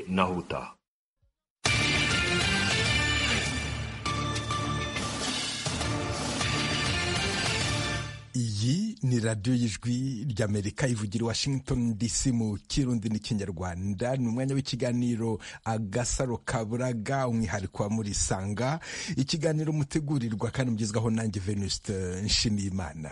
nahuta. iyi ni radiyo y'ijwi ry'amerika ivugira i washington dc mu kirundi n'ikinyarwanda ni umwanya w'ikiganiro agasaro kaburaga umwihariko wa muri sanga ikiganiro mutegurirwa kandi mugezwaho nanjye venuste nshimiyimana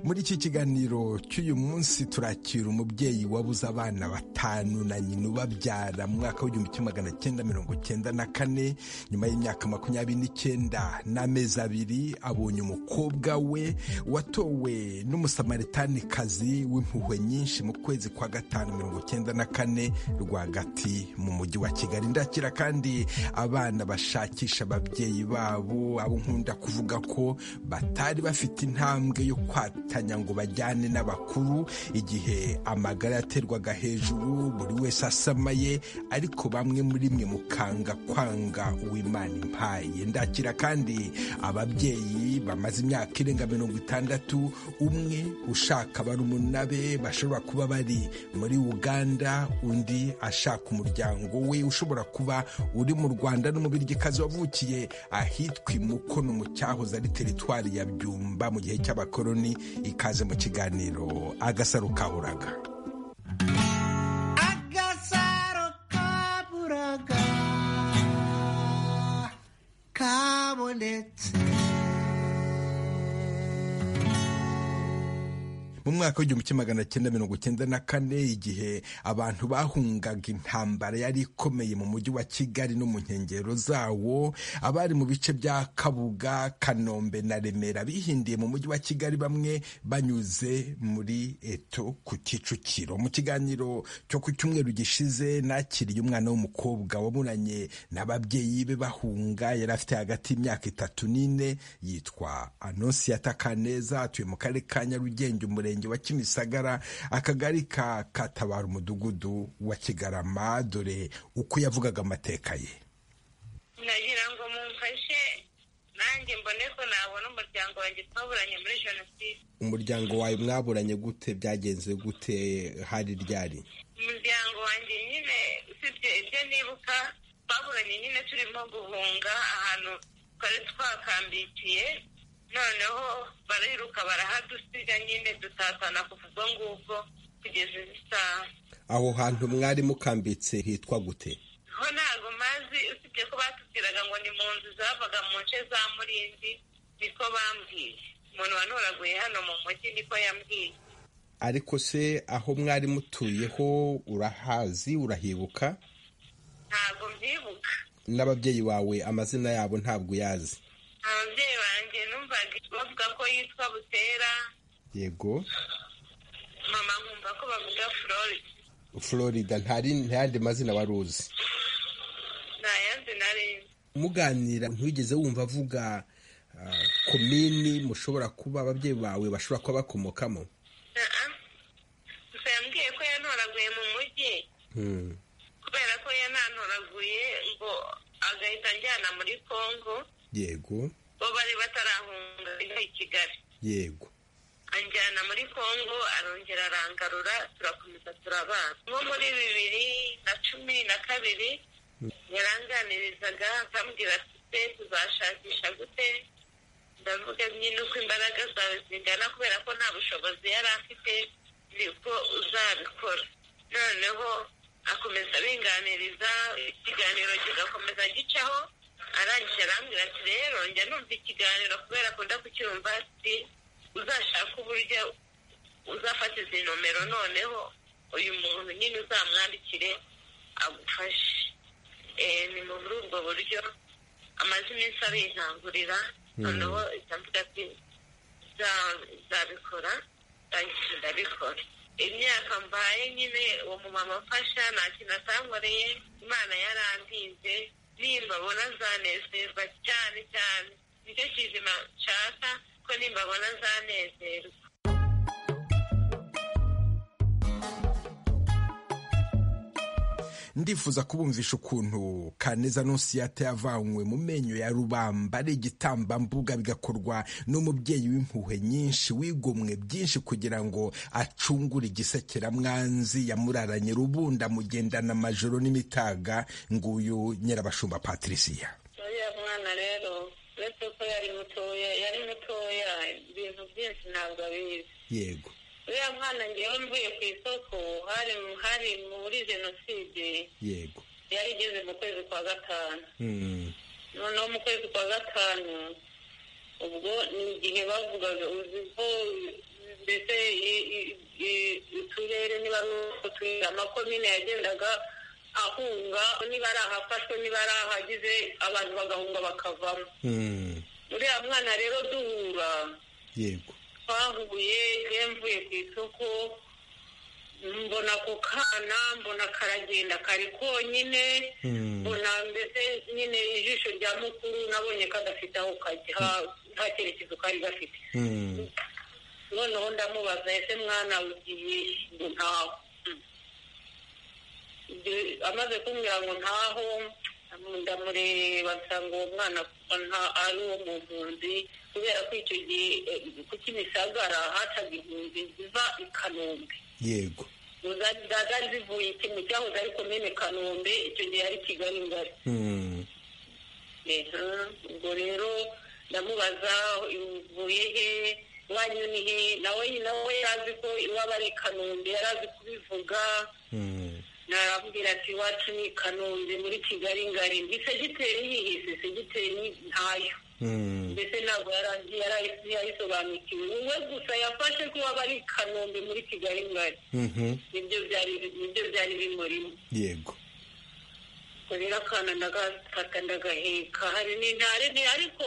muri iki kiganiro cy'uyu munsi turakira umubyeyi wabuze abana batanu na nyina ubabyara mu mwaka w'igihumbi kimwe magana cyenda mirongo cyenda na kane nyuma y'imyaka makumyabiri n'icyenda n'amezi abiri abonye umukobwa we watowe n'umusamaritaniikazi w'impuhwe nyinshi mu kwezi kwa gatanu mirongo cyenda na kane rwagati mu mujyi wa kigali ndakira kandi abana bashakisha ababyeyi babo abo nkunda kuvuga ko batari bafite intambwe yo kwata ngo bajyane n'abakuru igihe amagara yaterwaga hejuru buri wese asamaye ariko bamwe muri mwe mukanga kwanga uwimana impaye ndakira kandi ababyeyi bamaze imyaka irenga mirongo itandatu umwe ushaka barumuna be bashobora kuba bari muri uganda undi ashaka umuryango we ushobora kuba uri mu rwanda n'umubirigikazi wavukiye ahitwa imukono mu cyahoze ari teritwari ya byumba mu gihe cy'abakoroni ikaze mu kiganiro agasaro kaburaga agasaro kaburaga kabonetse mu mwaka w'igihumbi kimwe magana cyenda mirongo cyenda na kane igihe abantu bahungaga intambara yari ikomeye mu mujyi wa kigali no mu nkengero zawo abari mu bice bya kabuga kanombe na remera bihindiye mu mujyi wa kigali bamwe banyuze muri eto ku kicukiro mu kiganiro cyo ku cyumweru gishize nakiriye umwana w'umukobwa waburanye n'ababyeyi be bahunga yari afite hagati y'imyaka itatu n'ine yitwa anonsiyata kaneza atuye mu karere ka nyarugenge umurenge murenge wa kimisagara akagari ka katabara umudugudu wa kigarama dore uko yavugaga amateka ye nagira ngo mumfashe nanjye mbone ko nabona umuryango wanjye twaburanye muri jenoside umuryango wawe mwaburanye gute byagenze gute hari ryari umuryango wanjye nyine usibye ibyo nibuka twaburanye nyine turimo guhunga ahantu twari twakambikiye noneho bariruka barahadusiga nyine dutatana kuva ubwo ngubwo kugeza izi saha aho hantu mwari mukambitse hitwa gute ho ntabwo mazi usibye ko batubwiraga ngo ni mu nzu zavaga mu nce za murindi niko bambwiye umuntu wanuraguye hano mu mujyi niko yambwiye ariko se aho mwari mutuyeho urahazi urahibuka ntabwo mbyibuka n'ababyeyi bawe amazina yabo ntabwo uyazi ababyeyi banjye numvaga bavuga ko yitwa butera yego mama nkumva ko bavuga florida florida ntari ntayandi mazina wari uzi nta yandi nari nzi muganira ntugeze wumva avuga ah, komini mushobora kuba ababyeyi bawe bashobora kuba bakomokamo Ah, ah. gusa yambwiye ko yantoraguye mu mujyi Hmm. kubera ko yanantoraguye ngo agahita anjyana muri congo yego bo bari batarahunga ino i kigali yego anjyana muri congo arongera arangarura turakomeza turabana nko muri bibiri na cumi na kabiri yaranganirizaga akambwira ati se tuzashakisha gute ndavuga nyine uko imbaraga zawe zingana kubera ko nta bushobozi yari afite nibwo uzabikora noneho akomeza abinganiriza ikiganiro kigakomeza gicaho arangije arambwira ati rero njya numva ikiganiro kubera akunda kucyumva ati uzashake uburyo uzafata izi nomero noneho uyu muntu nyine uzamwandikire agufashe Eh, ni muri ubwo buryo amaze iminsi abintangurira noneho ihita mvuga ati "Za- nzabikora ndangije ndabikora imyaka mbaye nyine uwo mumama amfasha nta kintu atankoreye imana yarantinze nimbabona zanezerwa cyane cyane nicyo kizima nshaka ko nimbabona zanezerwa ndifuza kubumvisha ukuntu kaneza nonsiyate yavanywe mu menyo ya rubamba ari igitambambuga bigakorwa n'umubyeyi w'impuhwe nyinshi wigomwe byinshi kugira ngo acungure igisekeramwanzi yamuraranye rubunda mugendana amajoro n'imitaga nguyu nyirabashumba patriciya uriya mwana rero uretse ko yari mutoya yari mutoya ibintu byinshi ntabwo abizi yego uriya mwana ngewe mvuye ku isoko hari hari muri jenoside yego yari igeze mu kwezi kwa gatanu Mm, noneho mu kwezi kwa gatanu ubwo ni igihe bavugaga uzi ko mbese i- i- i- uturere niba ari uturere amakomine yagendaga ahunga niba ari ahafashwe niba ari ahagize abantu bagahunga bakavamo mm, uriya mwana rero duhura yego twahuye iyo mvuye ku isoko mbona ako kana mbona karagenda kari konyine Mm. mbona mbese nyine ijisho rya mukuru nabonye kadafite aho kajya nta cyerekezo kari gafite Mm, noneho ndamubaza ese mwana ugiye ngo ntaho Mm. Ibyo- amaze kumbwira ngo ntaho ndamureba nsanga uwo mwana nta- ari uwo mu mpunzi kubera ko icyo gihe eh, ku kimisagara hacaga impunzi ziva i kanombe yego Uza- za- zari zivuye ikintu cyahoze ari komine kanombe icyo gihe ari kigali ngari Mm, Ehe, ubwo rero ndamubaza uvuye he iwanyu ni he nawe nawe yari azi ko iwaba ari i kanombe yari azi kubivuga mm, narambwira ati iwacu ni i kanombe muri kigali ngari ngo isegiteri yihise segiteri ntayo mm, mbese ntabwo yari- yari yayisobanukiwe wowe gusa yafashe ko waba ari i kanombe muri kigali ngari mhm, nibyo byari nibyo byari bimurimo yego kurera akana ndagafata ndagaheka hari n'intare nti ariko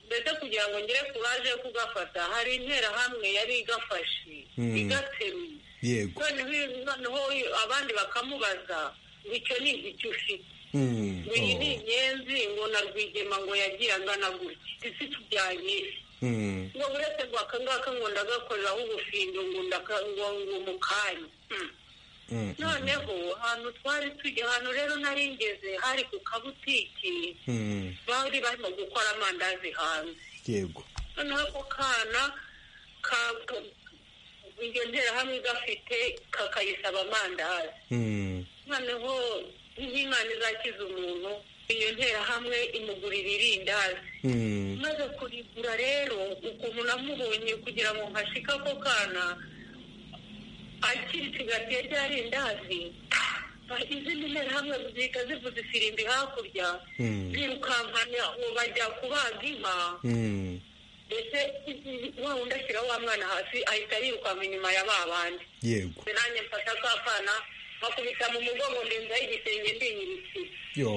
mbese kugira ngo ngere kuraje yo kugafata hari interahamwe yari igafashe Mm. igateruye yego noneho iyo- noneho iyo- abandi bakamubaza ngo icyo ni igiki ufite Mm, ngo iyi ni oh, inyenzi ngo na rwigema ngo yagiye angana gutya isi tujyanye mm, ngo uretse ngo aka ngaka ngo ndagakoreraho ubufindo ngo ndaka- ngo ngo mu kanya Mm. mm, noneho ahantu twari tujya ahantu rero nari ngeze hari ku kabutiki mm, bari barimo gukora amandazi hanze yego noneho ako kana ka- ka- iyo nterahamwe gafite kakayisaba amandazi Mm, noneho nk'imana izakiza umuntu iyo nterahamwe imugurira irindazi mm, maze kurigura rero ukuntu namubonye kugira ngo nkashike ako kana akiricigatiye rya rindazi izindi nterahamwe zihita zivuza ifirimbi hakurya Mm. zirukankana ubu bajya kubaga inka mm, ndetse wa wundi ashyira wa mwana hasi ahita yirukanka inyuma ya ba bandi yego Ndetse nanjye mfata ka kana nkakubita mu mugongo ndenzaho igisenge ndinyirikira yo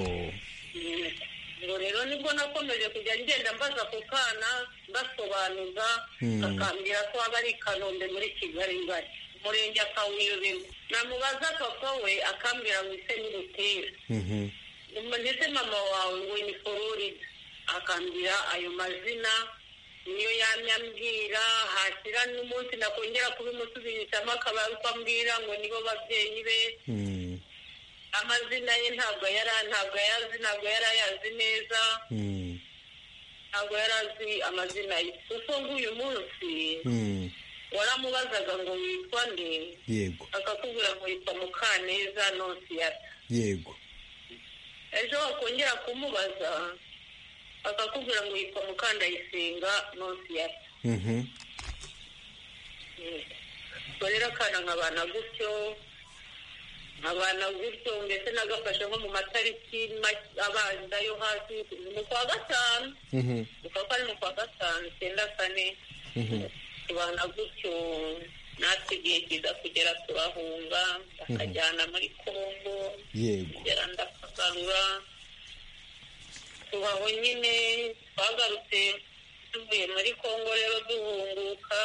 ngo rero nibwo nakomeje kujya ngenda mbaza ako kana mbasobanuza Mm. akambwira ko aba ari i kanombe muri kigali ngari umurenge akawuyobemo namubaza papa we akambwira ngo ise n'irutera mhm, ndetse mama wawe ngo ni florida akambwira ayo mazina niyo yamye ambwira hashyira n'umunsi nakongera kubimusubirishamo akaba ari uko ambwira ngo nibo babyeyi be mm, amazina ye ntabwo yari ntabwo ayazi ntabwo yari ayazi neza mm, ntabwo yari azi amazina ye kuko nk'uyu munsi mm, waramubazaga ngo witwa nde yego akakubwira ngo witwa mukaneza nonsiyata yego ejo wakongera kumubaza akakubwira ngo yitwa mukandayisenga nonsiyata mhm, ubwo rero akana nkabana gutyo nkabana gutyo ndetse nagafashe nko mu matariki make- abanza yo hasi mu kwa gatanu mhm, ukaba ari mu kwa gatanu icyenda kane mhm, tubana gutyo natwe igihe kiza kugera turahunga bakajyana muri kongo yego kugera ndakagarura tubaho nyine twagarutse tuvuye muri kongo rero duhunguka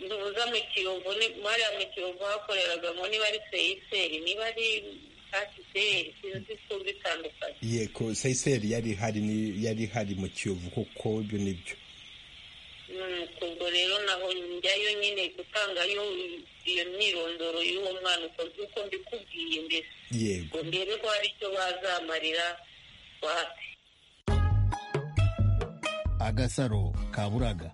duhuza mu kiyovu ni- hariya mu kiyovu hakoreraga ngo niba ari seyiseri niba ari kasiteri sinzi ko bitandukanye yego sayiseri yari ihari ni- yari ihari mu kiyovu kuko ibyo nibyo ubwo rero naho njyayo nyine gutangayo iyo myirondoro y'uwo mwana ukoze uko mbikubwiye mbere yego ngo ndebe ko hari icyo bazamarira wapi agasaro ka buraga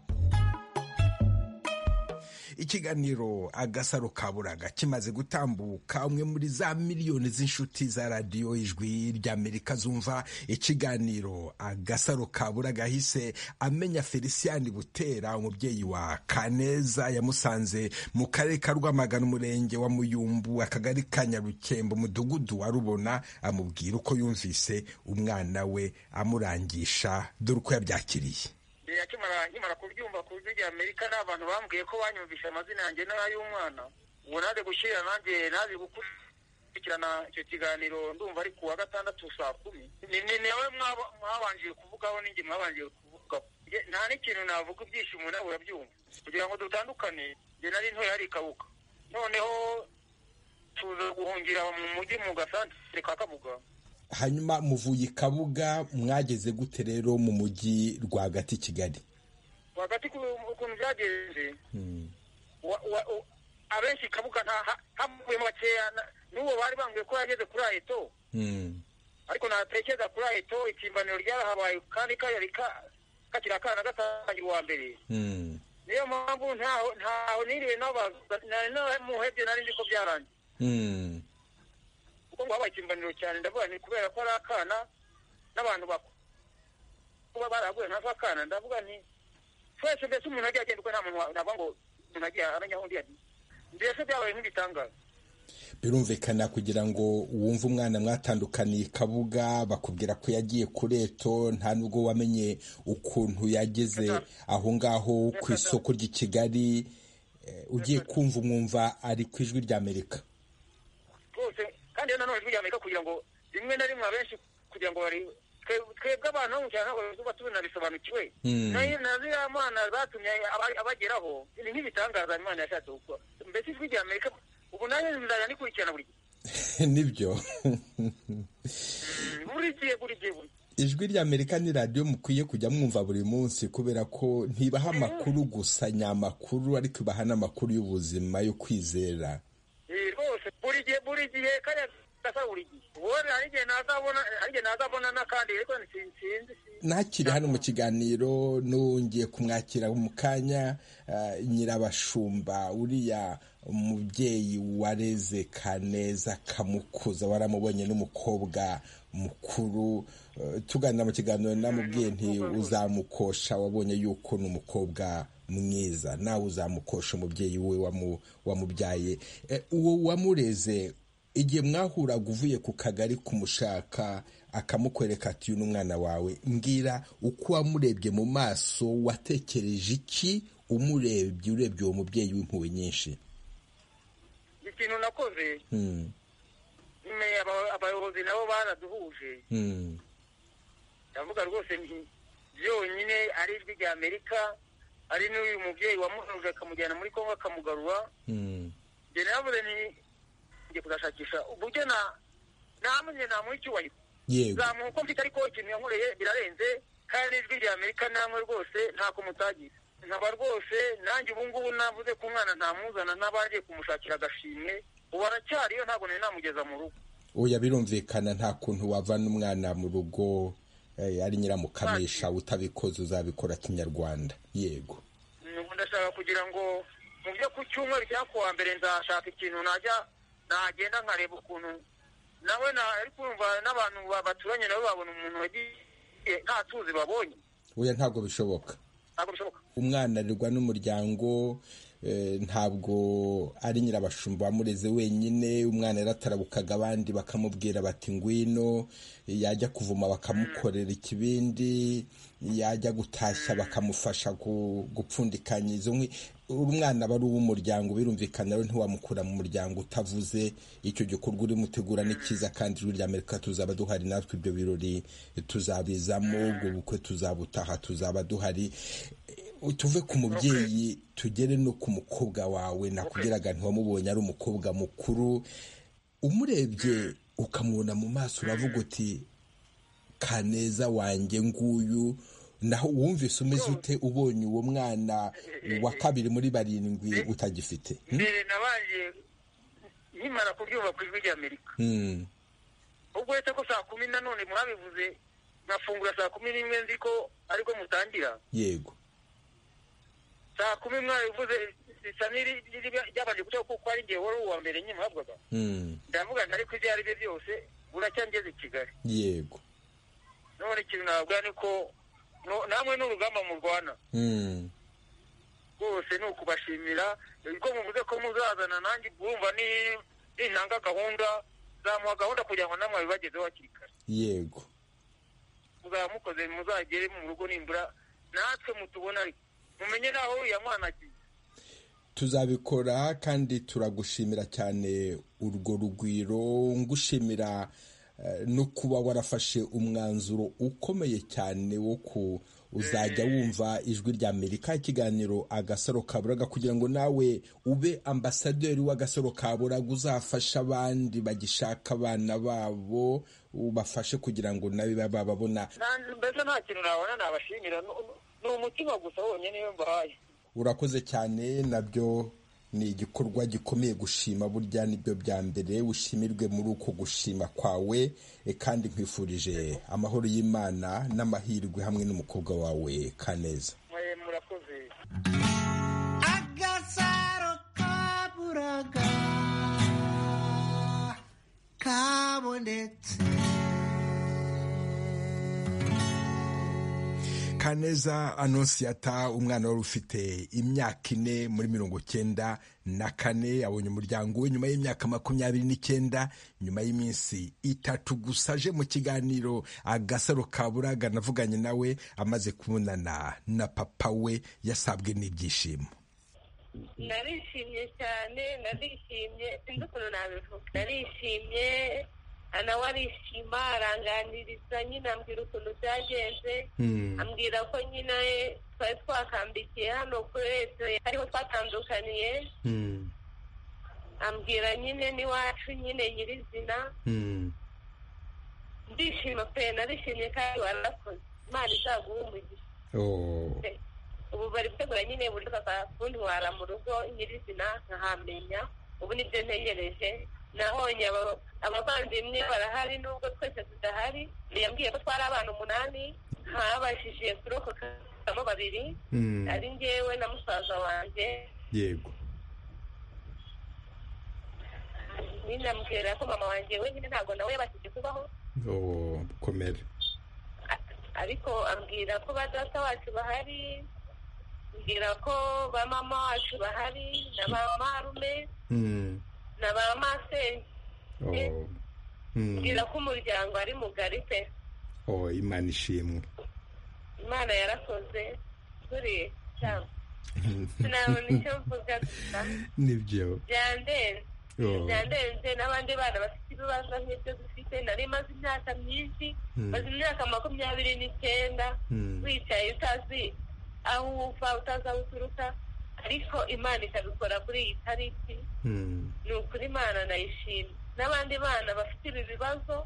ikiganiro agasaro ka buraga kimaze gutambuka umwe muri za miliyoni z'inshuti za radiyo ijwi ry'amerika zumva ikiganiro agasaro ka buraga ahise amenya felicien butera umubyeyi wa kaneza yamusanze mu karere ka rwamagana umurenge wa muyumbu akagari ka nyarukembo umudugudu wa rubona amubwira uko yumvise umwana we amurangisha dore uko yabyakiriye Eh, akimara nkimara kubyumva ku buryo amerika ni abantu bambwiye ko banyumvisha amazina yanjye n'ay'umwana ubu naje gushyira nanjye naje gukurikirana icyo kiganiro ndumva ari ku wa gatandatu saa kumi ni ni nawe mwaba- mwabanjije kuvugaho ninjye mwabanjije kuvugaho Nge- nta n'ikintu navuga ibyishimo nawe urabyumva kugira ngo dutandukane njye nari ntoya hari ikabuka noneho tuza guhungira mu mujyi mu gasantere ka kabuga hanyuma muvuye i kabuga mwageze gute rero mu mujyi rwagati i kigali rwagati ku- ukuntu byagenze wa- wa- u- abenshi kabuga nta ha- havuyemo bakeya na- n'uwo bari bambwiye ko yageze kuri ayeto Mm. ariko natekereza kuri ayeto itimbaniro ryarahabaye kandi kari ka- kakiri akana gatangira uwa mbere Mm. niyo mpamvu ntaho ntaho niriwe n'abaza nari namuhebye nari nzi ko byarangiye Mm. kuko ngo habaye itimbaniro cyane ndavuga ni kubera ko ari akana n'abantu bakuru kuba baraguye ntazo akana ndavuga nti twese mbese umuntu agiye agenda uko nta muntu wa- navuga ngo umuntu agiye amenya aho undi yagiye mbese byabaye nk'ibitangaza birumvikana kugira ngo wumve umwana mwatandukaniye i kabuga bakubwira ko yagiye kureto nta nubwo wamenye ukuntu yageze aho ngaho ku isoko ry'i kigali eh, ugiye kumva umwumva ari ku ijwi ry'amerika rwose kandi rero nanone ijwi amerika kugira ngo rimwe na rimwe abenshi kugira ngo bari twe- twebwe abantu bo mu cyaro ntabwo tuba tubinabisobanukiwe Mm. na na ziriya mana zatumye aba- abageraho ni nk'ibitangaza imana yashatse gukora mbese ijwi rya amerika ubu nanjye nzajya ndikurikirana buri gihe nibyo Mm, buri gihe buri gihe buri gihe. ijwi rya amerika ni radiyo mukwiye kujya mwumva buri munsi kubera ko ntibaha amakuru gusa nyamakuru ariko ibaha n'amakuru y'ubuzima yo kwizera Eh, rwose buri gihe buri gihe kariya gasa buri gihe ubundi hari igihe nazabona hari igihe nazabona n'akandi ariko sin- sinzi sinzi nakiri hano mu kiganiro nongeye kumwakira mu kanya eh, nyirabashumba uriya mubyeyi wareze kaneza kamukuza waramubonye n'umukobwa mukuru Eh, tuganira mu kiganiro namubwiye nti uzamukosha wabonye yuko ni umukobwa mwiza nawe uzamukosha umubyeyi we wamu- wamubyaye Eh, uwo wamureze igihe mwahuraga uvuye ku kagari kumushaka akamukwereka ati uyu ni umwana wawe mbwira uko wamurebye mu maso watekereje iki umurebye urebye uwo mubyeyi w'impuhwe nyinshi ikintu nakoze Hmm, nyine aba- abayobozi nabo baraduhuje hmm, ndavuga rwose nti byonyine ari ijwi rya amerika ari n'uyu mubyeyi wamuhuje akamujyana muri kongo akamugarura hmm, njye navuze ni njye kuzashakisha uburyo na namwe namuha icyubahiro yego zamuha uko mfite ariko ikintu yankoreye birarenze kandi ijwi rya amerika namwe rwose ntako mutagize nkaba rwose nanjye ubu ngubu navuze ko umwana ntamuzana n'abagiye kumushakira agashimwe ubu aracyariyo ntabwo nari namugeza mu rugo oya birumvikana nta kuntu wavana umwana mu rugo eh, ari nyiramukamisha utabikoze uzabikora kinyarwanda yego Nubu ndashaka kugira ngo mu byo ku cyumweru cya kuwa mbere nzashaka ikintu najya nagenda nkareba ukuntu nawe na ari kumva n'abantu ba- baturanye nabo babona umuntu wagiye nta tuzi babonye oya ntabwo bishoboka ntabwo bishoboka umwana arirwa n'umuryango eh, ntabwo ari nyirabashumba wamureze wenyine umwana yaratarabukaga abandi bakamubwira bati ngwino yajya kuvoma bakamukorera ikibindi yajya gutashya bakamufasha gu- gupfundikanya izo nkwi umwana aba ari uw'umuryango birumvikana rero ntiwamukura mu muryango utavuze icyo gikorwa urimo utegura ni cyiza kandi ijwi rya amerika tuzaba duhari natwe ibyo birori tuzabizamo ubwo bukwe tuzabutaha tuzaba duhari tuve ku mubyeyi tugere no ku mukobwa wawe nakubwiraga ntiwamubonye ari umukobwa mukuru umurebye ukamubona mu maso uravuga uti kaneza wanjye nguyu naho uwumvise umeze ute ubonye uwo mwana wa kabiri muri barindwi utagifite mbere nabanje nkimara kuryumva ku ijwi ry'amerika Hmm. ubwo uretse ko saa kumi na none mwabivuze nkafungura saa kumi n'imwe nzi ko ariko mutangira yego saa kumi mwabivuze risa n'iri- riri- ryabanje guca kuko ari igihe wari uwa mbere nkimuhabwaga Hmm. ndavuga nti ariko ibyo ari byo byose buracya ngeze i kigali yego none ikintu navuga ni ko no- namwe n'urugamba murwana Hmm. rwose ni ukubashimira ko muvuze ko muzazana nanjye urumva ni- nintanga gahunda zamuha gahunda kugira ngo namwe bibagezeho hakiri kare yego muzaba mukoze muzagere mu rugo nimbura natwe mutubona ariko mumenye naho uriya mwana agiye tuzabikora kandi turagushimira cyane urwo rugwiro ngushimira eh, no kuba warafashe umwanzuro ukomeye cyane wo ku uzajya wumva ijwi rya amerika ikiganiro agasaro ka buraga kugira ngo nawe ube ambasaderi w'agasaro ka buraga uzafasha abandi bagishaka abana babo ubafashe kugira ngo nabe baba babona Nanjye mbese nta kintu nabona nabashimira Nu- nu- ni umutima gusa wonyine iyo mbahaye urakoze cyane nabyo ni igikorwa gikomeye gushima burya nibyo bya mbere ushimirwe muri uko gushima kwawe e, kandi nkwifurije amahoro y'imana n'amahirwe hamwe n'umukobwa wawe kaneza Mwe murakoze agasaro kaburaga kabonetse kaneza anonsiyata umwana wari ufite imyaka ine muri mirongo cyenda na kane abonye umuryango we nyuma y'imyaka makumyabiri n'icyenda nyuma y'iminsi itatu gusa aje mu kiganiro agasaro ka buraga navuganye nawe amaze kubonana na papa we yasabwe n'ibyishimo narishimye cyane narishimye sinzi ukuntu nabivuga narishimye nawe arishima aranganiriza nyine ambwira ukuntu byagenze ambwira ko nyine twari twakambikiye hano kuri leta ariho twatandukaniye ambwira nyine n'iwacu nyine nyirizina ndishima pe narishimye kandi warakoze imana izaguha umugisha ubu bari gutegura nyine uburyo bakakuntwara mu rugo nyirizina nkahamenya ubu nibyo ntegereje nabonye aba- abavandimwe barahari nubwo twese tudahari yambwiye ko twari abana umunani ntabashije kurokokamo babiri ari njyewe na musaza wanjye yego ninamubwira ko mama wanjye wenyine ntabwo nawe yabashije kubaho komere A- ariko ambwira ko ba data wacu bahari mbwira ko ba mama wacu bahari na ba marume na ba masenge mbwira ko umuryango ari mugari pe imana ishimwe imana yarakoze turiye cyangwa sinabona icyo mvuga gusa nibyo byandenze Oh. byandenze n'abandi bana bafite ibibazo nk'ibyo dufite nari maze imyaka myinshi maze imyaka makumyabiri n'icyenda Hmm. wicaye utazi aho uva utazi aho uturuka ariko imana ikabikora kuri iyi tariki ni ukuri imana nayishimye n'abandi bana bafite ibi bibazo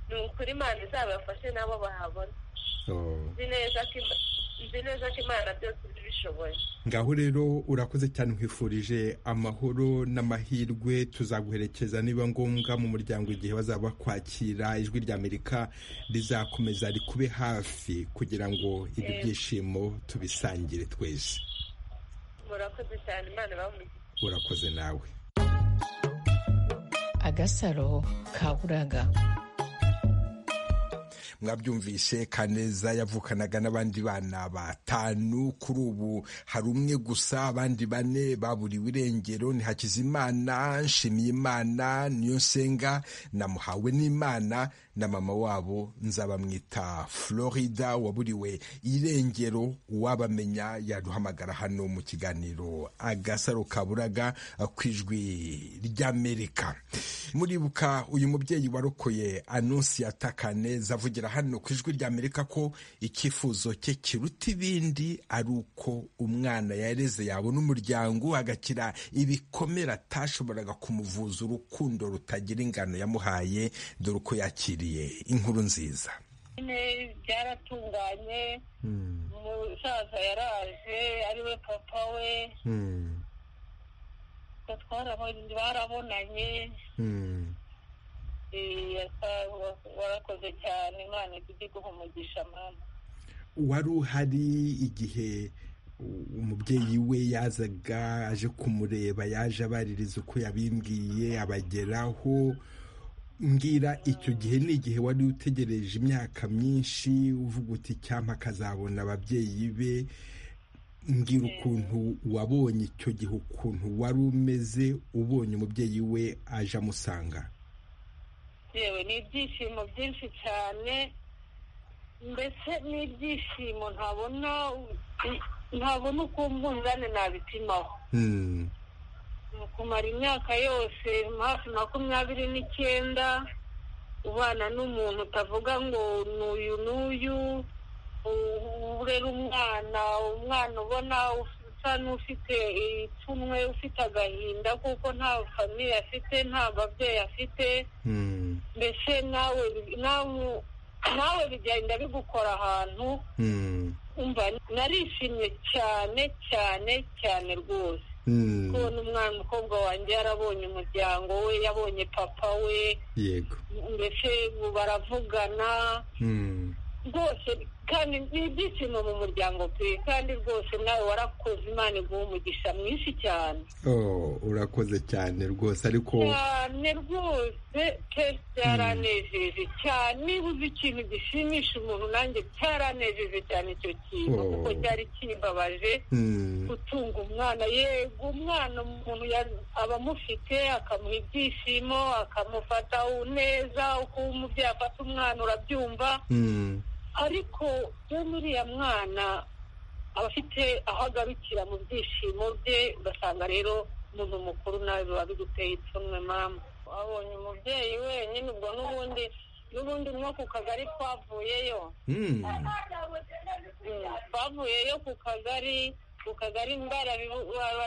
ni ukuri imana izabafashe nabo bahabona nzi neza ko Ima- nzi neza ko imana byose ibishoboye ngaho rero urakoze cyane nkwifurije amahoro n'amahirwe tuzaguherekeza niba ngombwa mu muryango igihe bazaba bakwakira ijwi rya amerika rizakomeza rikube hafi kugira ngo ibi byishimo tubisangire twese murakoze cyane imana ibamugishe urakoze nawe agasaro ka buraga mwabyumvishe kaneza yavukanaga n'abandi bana batanu kuri ubu hari umwe gusa abandi bane baburiwe irengero ni hakizimana nshimiyimana niyo nsenga namuhawe n'imana na mama wabo nzabamwita florida waburiwe irengero uwabamenya yaduhamagara hano mu kiganiro agasaro kaburaga ku ijwi ry'amerika muribuka uyu mubyeyi warokoye anonsiyata kaneza avugira hano ku ijwi ry'amerika ko icyifuzo cye kiruta ibindi ari uko umwana yareze yabona umuryango agakira ibikomere atashoboraga kumuvuza urukundo rutagira ingano yamuhaye dore uko yakiriye inkuru nziza nyine byaratunganye umusaza yaraje ari we papa we twarabonye barabonanye eh, asa- warakoze cyane imana ijye iguha umugisha mama wari uhari igihe umubyeyi we yazaga aje kumureba yaje abaririza uko yabimbwiye abageraho mbwira icyo gihe ni igihe wari utegereje imyaka myinshi uvuga uti cyampa akazabona ababyeyi be mbwira ukuntu wabonye icyo gihe ukuntu wari umeze ubonye umubyeyi we aje amusanga yewe ni ibyishimo byinshi cyane mbese ni ibyishimo ntabona ntabona uko umunzani nabipimaho Hmm. Mu kumara imyaka yose hafi makumyabiri n'icyenda ubana n'umuntu utavuga ngo ni uyu n'uyu u- urera umwana umwana ubona usa n'ufite ipfunwe ufite agahinda kuko nta famiye afite nta babyeyi afite Hmm. mbese nawe nawe- nawe bigenda bigukora ahantu Hmm. umva narishimye cyane cyane cyane rwose Hmm. kubona umwana umukobwa wanjye yarabonye umuryango we yabonye papa we yego mbese ubu baravugana Hmm. rwose kandi ni ibyishimo mu muryango pe kandi rwose nawe warakoze imana iguha umugisha mwinshi cyane Oh, urakoze cyane rwose ariko cyane rwose pe byaranejeje cyane niba uzi ikintu gishimisha umuntu nanjye cyaranejeje cyane icyo kintu Oh. kuko cyari kimbabaje Hmm, gutunga umwana yego umwana umuntu ya- aba amufite akamuha ibyishimo akamufata neza uko umubyeyi afata umwana urabyumva hmm, ariko bene uriya mwana aba afite aho agarukira mu byishimo bye ugasanga rero umuntu mukuru nawe biba biguteye ipfunwe mama wabonye umubyeyi wenyine ubwo n'ubundi n'ubundi nko ku kagari twavuyeyo hmm, Mm, twavuyeyo ku kagari ku kagari ndara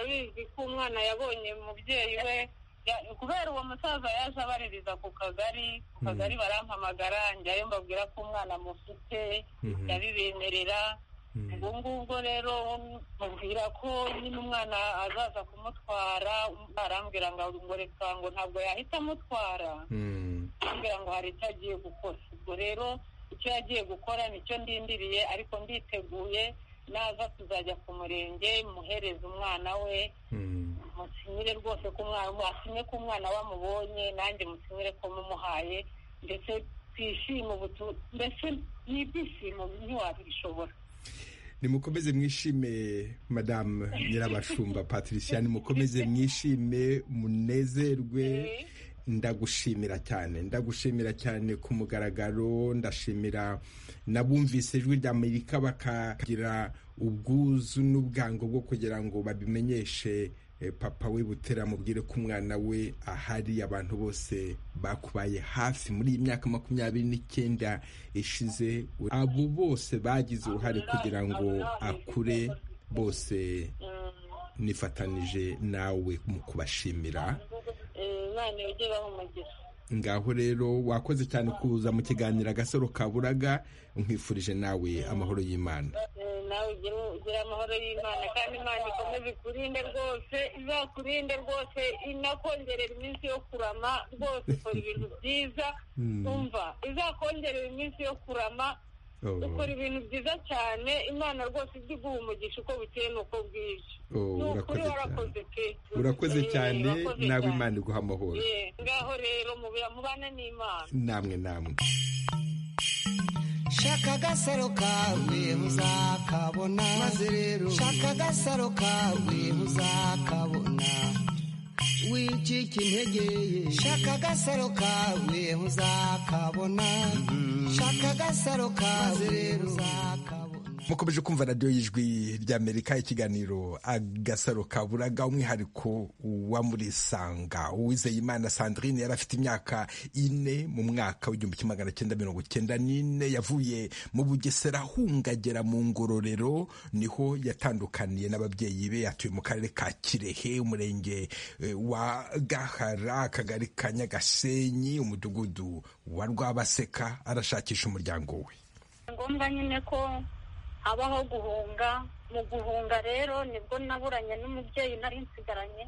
bizi ko umwana yabonye umubyeyi we Ya- kubera uwo musaza yaje abaririza ku kagari ku kagari barampamagara njyayo mbabwira ko umwana mufite Mhm. ndabibemerera Mhm. ubwo ngubwo rero mubwira ko nyine umwana azaza kumutwara arambwira ngo ngo reka ngo ntabwo yahita amutwara hmm, kugira ngo hari icyo agiye gukora ubwo rero icyo yagiye gukora nicyo ndindiriye ariko nditeguye naza tuzajya ku murenge muhereza umwana we hmm. musinyire rwose ko umwana asinye ko umwana we amubonye nanjye musinyire ko mumuhaye ndetse twishime ubu tu- mbese ni ibyishimo ntiwabishobora nimukomeze mwishime madamu nyirabashumba patricia nimukomeze mwishime munezerwe Eh, ndagushimira cyane ndagushimira cyane ku mugaragaro ndashimira n'abumvise ijwi ry'amerika bakagira ubwuzu n'ubwango bwo kugira ngo babimenyeshe eh, papa we butera amubwire ko umwana we ahari abantu bose bakubaye hafi muri iyi myaka makumyabiri n'icyenda ishize abo bose bagize uruhare kugira ngo akure bose mm, nifatanije nawe mu kubashimira eh, imana ujye ibaha umugisha ngaho rero wakoze cyane kuza mu kiganiro agasaro kaburaga nkwifurije nawe amahoro y'imana Eh, nawe ugire ugire amahoro y'imana kandi imana ikomeze ikurinde rwose izakurinde rwose inakongerera iminsi yo kurama rwose ukora ibintu byiza Mm. umva izakongerera iminsi yo kurama Oh, ukora ibintu byiza cyane imana rwose ijya iguha umugisha uko bukeye n'uko bwije oh, Ni urakoze ukuri cyane warakoze pe urakoze Eh, cyane urakoze nawe cyane. imana iguha amahoro Eh, ngaho rero mubira mubana n'imana namwe namwe shaka agasaro kawe uzakabona maze rero shaka agasaro kawe uzakabona wicika intege shaka agasaro kawe uzakabona shaka agasaro kawe uzakabona mukomeje kumva radiyo y'ijwi ry'amerika ikiganiro agasaro kaburaga umwihariko wa muri sanga uwizeyimana sandrine yari afite imyaka ine mu mwaka w'igihumbi kimwe magana cyenda mirongo cyenda n'ine yavuye mu bugesera ahungagera mu ngororero niho yatandukaniye n'ababyeyi be yatuye mu karere ka kirehe umurenge eh, wa gahara akagari ka nyagasenyi umudugudu wa rwabaseka arashakisha umuryango we ni ngombwa nyine ko habaho guhunga mu guhunga rero nibwo naburanye n'umubyeyi nari nsigaranye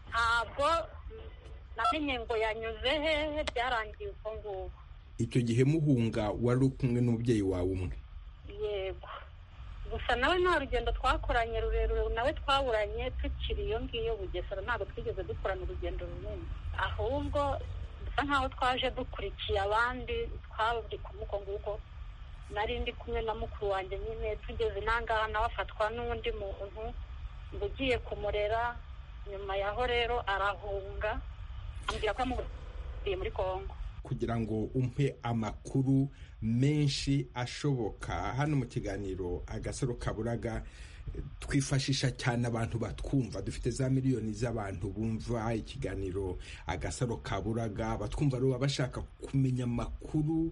ntabwo namenye ngo yanyuze hehe byarangiye ubwo ngubu icyo gihe muhunga wari uri kumwe n'umubyeyi wawe umwe yego gusa nawe nta rugendo twakoranye rurerure nawe twaburanye tukiri iyo ngiyo bugesera ntabwo twigeze dukorana urugendo runini ahubwo dusa nkaho twaje dukurikiye abandi twaburi kumuko nguko nari ndi kumwe na mukuru wanjye nyine tugeze nangaha nawe afatwa n'undi muntu ngo ugiye kumurera nyuma yaho rero arahunga ambwira ko yamugiye muri kongo kugira ngo umpe amakuru menshi ashoboka hano mu kiganiro agasaro kaburaga eh, twifashisha cyane abantu batwumva dufite za miliyoni z'abantu bumva ikiganiro agasaro kaburaga batwumva rero baba bashaka kumenya amakuru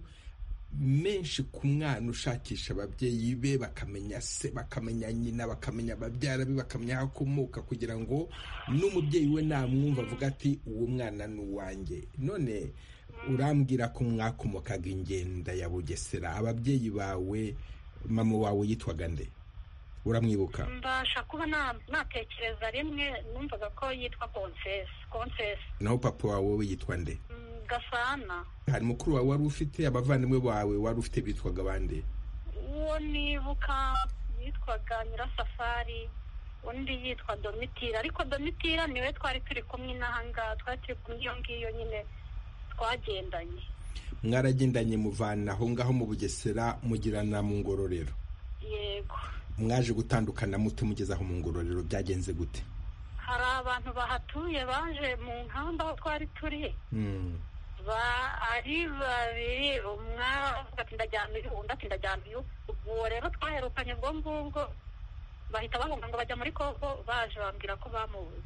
menshi ku mwana ushakisha ababyeyi be bakamenya se bakamenya nyina bakamenya babyara be bakamenya aho akomoka kugira ngo n'umubyeyi we namwumva avuga ati uwo mwana ni uwanjye none urambwira ko mwakomokaga ingenda ya bugesera ababyeyi bawe mama wawe yitwaga nde uramwibuka mbasha kuba na- natekereza rimwe numvaga ko yitwa konsesi konsesi naho papa wawe we yitwa nde Mm, gasana hari mukuru wawe wari ufite abavandimwe bawe wari ufite bitwaga bande uwo nibuka yitwaga nyirasafari undi yitwa domitira ariko domitira niwe twari turi kumwe n'aha ngaha twari turi kumwe iyo ngiyo nyine twagendanye mwaragendanye muvana aho ngaho mu bugesera mugirana mu ngororero yego mwaje gutandukana mute mugeze aho mu ngororero byagenze gute hari abantu bahatuye baje mu nkamba aho twari turi Mm. ba- ari babiri umwe avuga ati ndajyana uyu undi ati ndajyana uyu uwo rero twaherukanye ubwo ngubwo bahita bahunga ngo bajya muri kongo baje bambwira ko bamubuze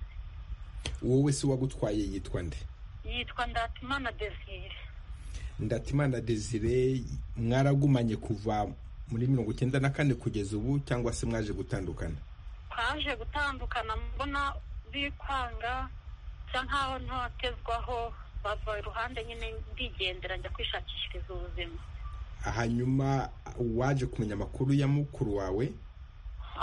wowe se uwagutwaye yitwa nde yitwa ndatimana desire ndatimana desire mwaragumanye kuva muri mirongo icyenda na kane kugeza ubu cyangwa se mwaje gutandukana twaje gutandukana mbona bikwanga bisa nkaho ntatezwaho bava iruhande nyine ndigendera njya kwishakishiriza ubuzima hanyuma waje kumenya amakuru ya mukuru wawe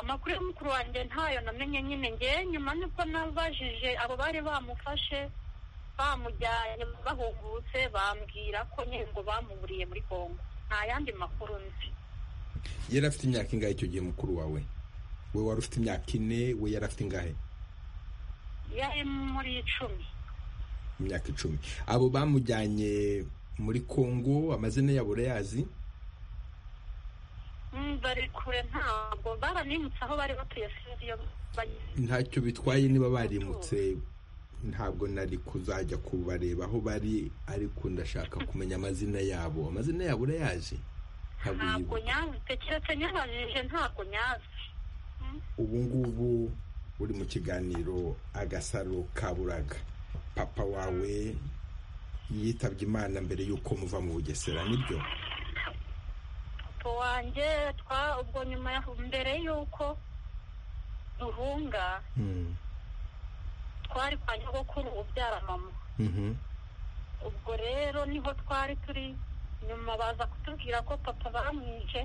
amakuru y'umukuru wanjye ntayo namenye nyine ngewe nyuma nibwo nabajije abo bari bamufashe bamujyanye bahungutse bambwira ko nyine ngo bamuburiye muri kongo nta yandi makuru nzi yari afite imyaka ingahe icyo gihe mukuru wawe we wari ufite imyaka ine we yari afite ingahe yari muri icumi imyaka icumi abo bamujyanye muri kongo amazina yabo urayazi Mm, bari kure ntabwo baranimutse aho bari batuye sinzi iyo banyuze ntacyo bitwaye niba barimutse ntabwo nari kuzajya kubareba aho bari ariko ndashaka kumenya amazina yabo amazina yabo urayazi ntabwo ntabwo uyibuka nyazi keretse nyabajije ntabwo nyazi ubu ngubu uri mu kiganiro agasaro kaburaga papa wawe yitabye imana mbere y'uko muva mu bugesera nibyo papa wanjye twa ubwo nyuma ya mbere y'uko duhunga Mm. twari kwa nyogokuru ubyara mama Mhm. ubwo rero niho twari turi nyuma baza kutubwira ko papa bamwice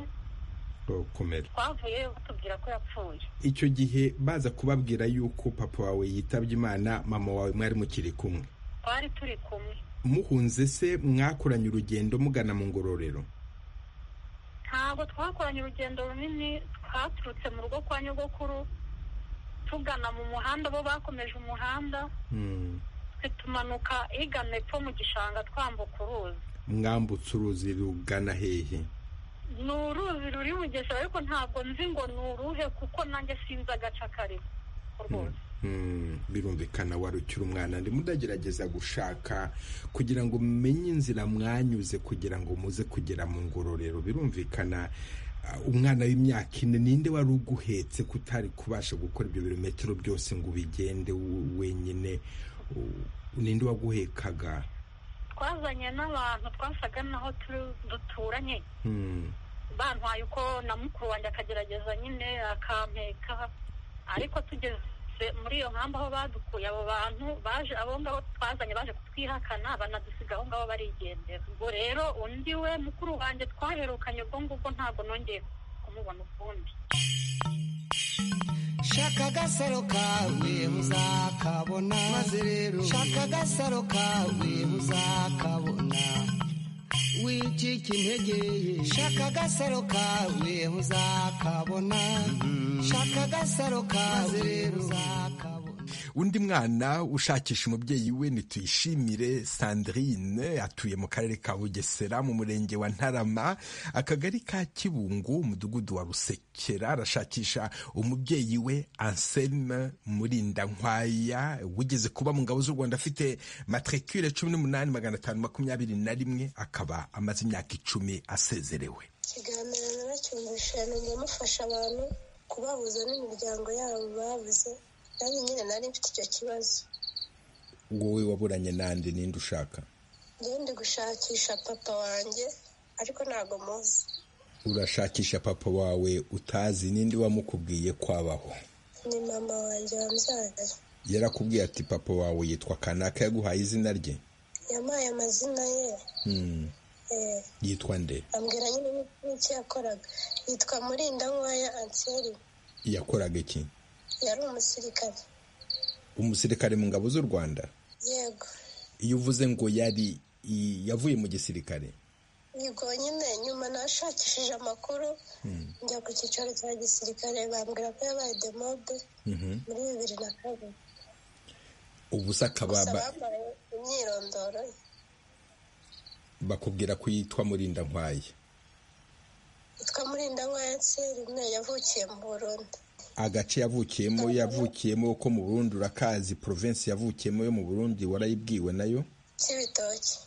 Oh, komera twavuye batubwira ko yapfuye icyo gihe baza kubabwira y'uko papa wawe yitabye imana mama wawe mwari mukiri kumwe twari turi kumwe muhunze se mwakoranye urugendo mugana mu ngororero ntabwo twakoranye urugendo runini twaturutse mu rugo kwa nyogokuru tugana mu muhanda bo bakomeje umuhanda twe tumanuka igana epfo mu gishanga twambuka uruzi mwambutse uruzi rugana hehe ni uruzi ruri bugesera ariko ntabwo nzi ngo ni uruhe kuko nanjye sinzi agace akarimo rwose Mm, birumvikana wari ukiri umwana ndimo ndagerageza gushaka kugira ngo mumenye inzira mwanyuze kugira ngo muze kugera mu ngororero birumvikana umwana w'imyaka ine ninde wari uguhetse kutari kubasha gukora ibyo birometero byose ngo ubigende wenyine ninde waguhekaga twazanye n'abantu twasaga naho duturanye bantwaye uko na mukuru wanjye akagerageza nyine akampeka ariko tugeze muri iyo nkambi aho badukuye abo bantu baje abo ngabo twazanye baje kutwihakana banadusiga aho ngabo barigendera ubwo rero undi we mukuru wanjye twaherukanye ubwo ngubwo ntabwo nongeye kumubona ukundi shaka agasaro kawe uzakabona maze rero shaka agasaro kawe uzakabona wicika intege shaka agasaro kawe uzakabona shaka agasaro kawe uzakabona undi mwana ushakisha umubyeyi we nituyishimire sandrine atuye mu karere ka bugesera mu murenge wa ntarama akagari ka kibungu umudugudu wa rusekera arashakisha umubyeyi we anselme murindankwaya wigeze kuba mu ngabo z'u rwanda afite matricule cumi n'umunani magana atanu makumyabiri na rimwe akaba amaze imyaka icumi asezerewe ikiganiro naracyumvisha yamenye amufasha abantu kubabuza n'imiryango yabo babuze nanjye nyine nari mfite icyo kibazo wowe waburanye nande ninde ushaka njyewe ndi gushakisha papa wanjye ariko ntabwo muzi urashakisha papa wawe utazi ninde wamukubwiye kwabaho ni mama wanjye wambyaye yarakubwiye ati papa wawe yitwa kanaka yaguhaye izina rye yampaye amazina ye Hmm, eh, yitwa nde ambwira nyine n'icyo yakoraga yitwa murindankwaya anseri yakoraga iki yari umusirikare umusirikare mu ngabo z'u rwanda yego iyo uvuze ngo yari i- yavuye mu gisirikare yego nyine nyuma nashakishije amakuru njya ku cyicaro cya gisirikare bambwira ko yabaye demobe muri bibiri na kabiri ubu se akaba gusa ba- bambaye imyirondoro ye bakubwira ko yitwa murinda nkwaye yitwa murindankwaya anserine yavukiye mu burundi agace yavukiyemo yavukiyemo ko mu burundi urakazi provinsi yavukiyemo yo mu burundi warayibwiwe nayo cy'ibitoki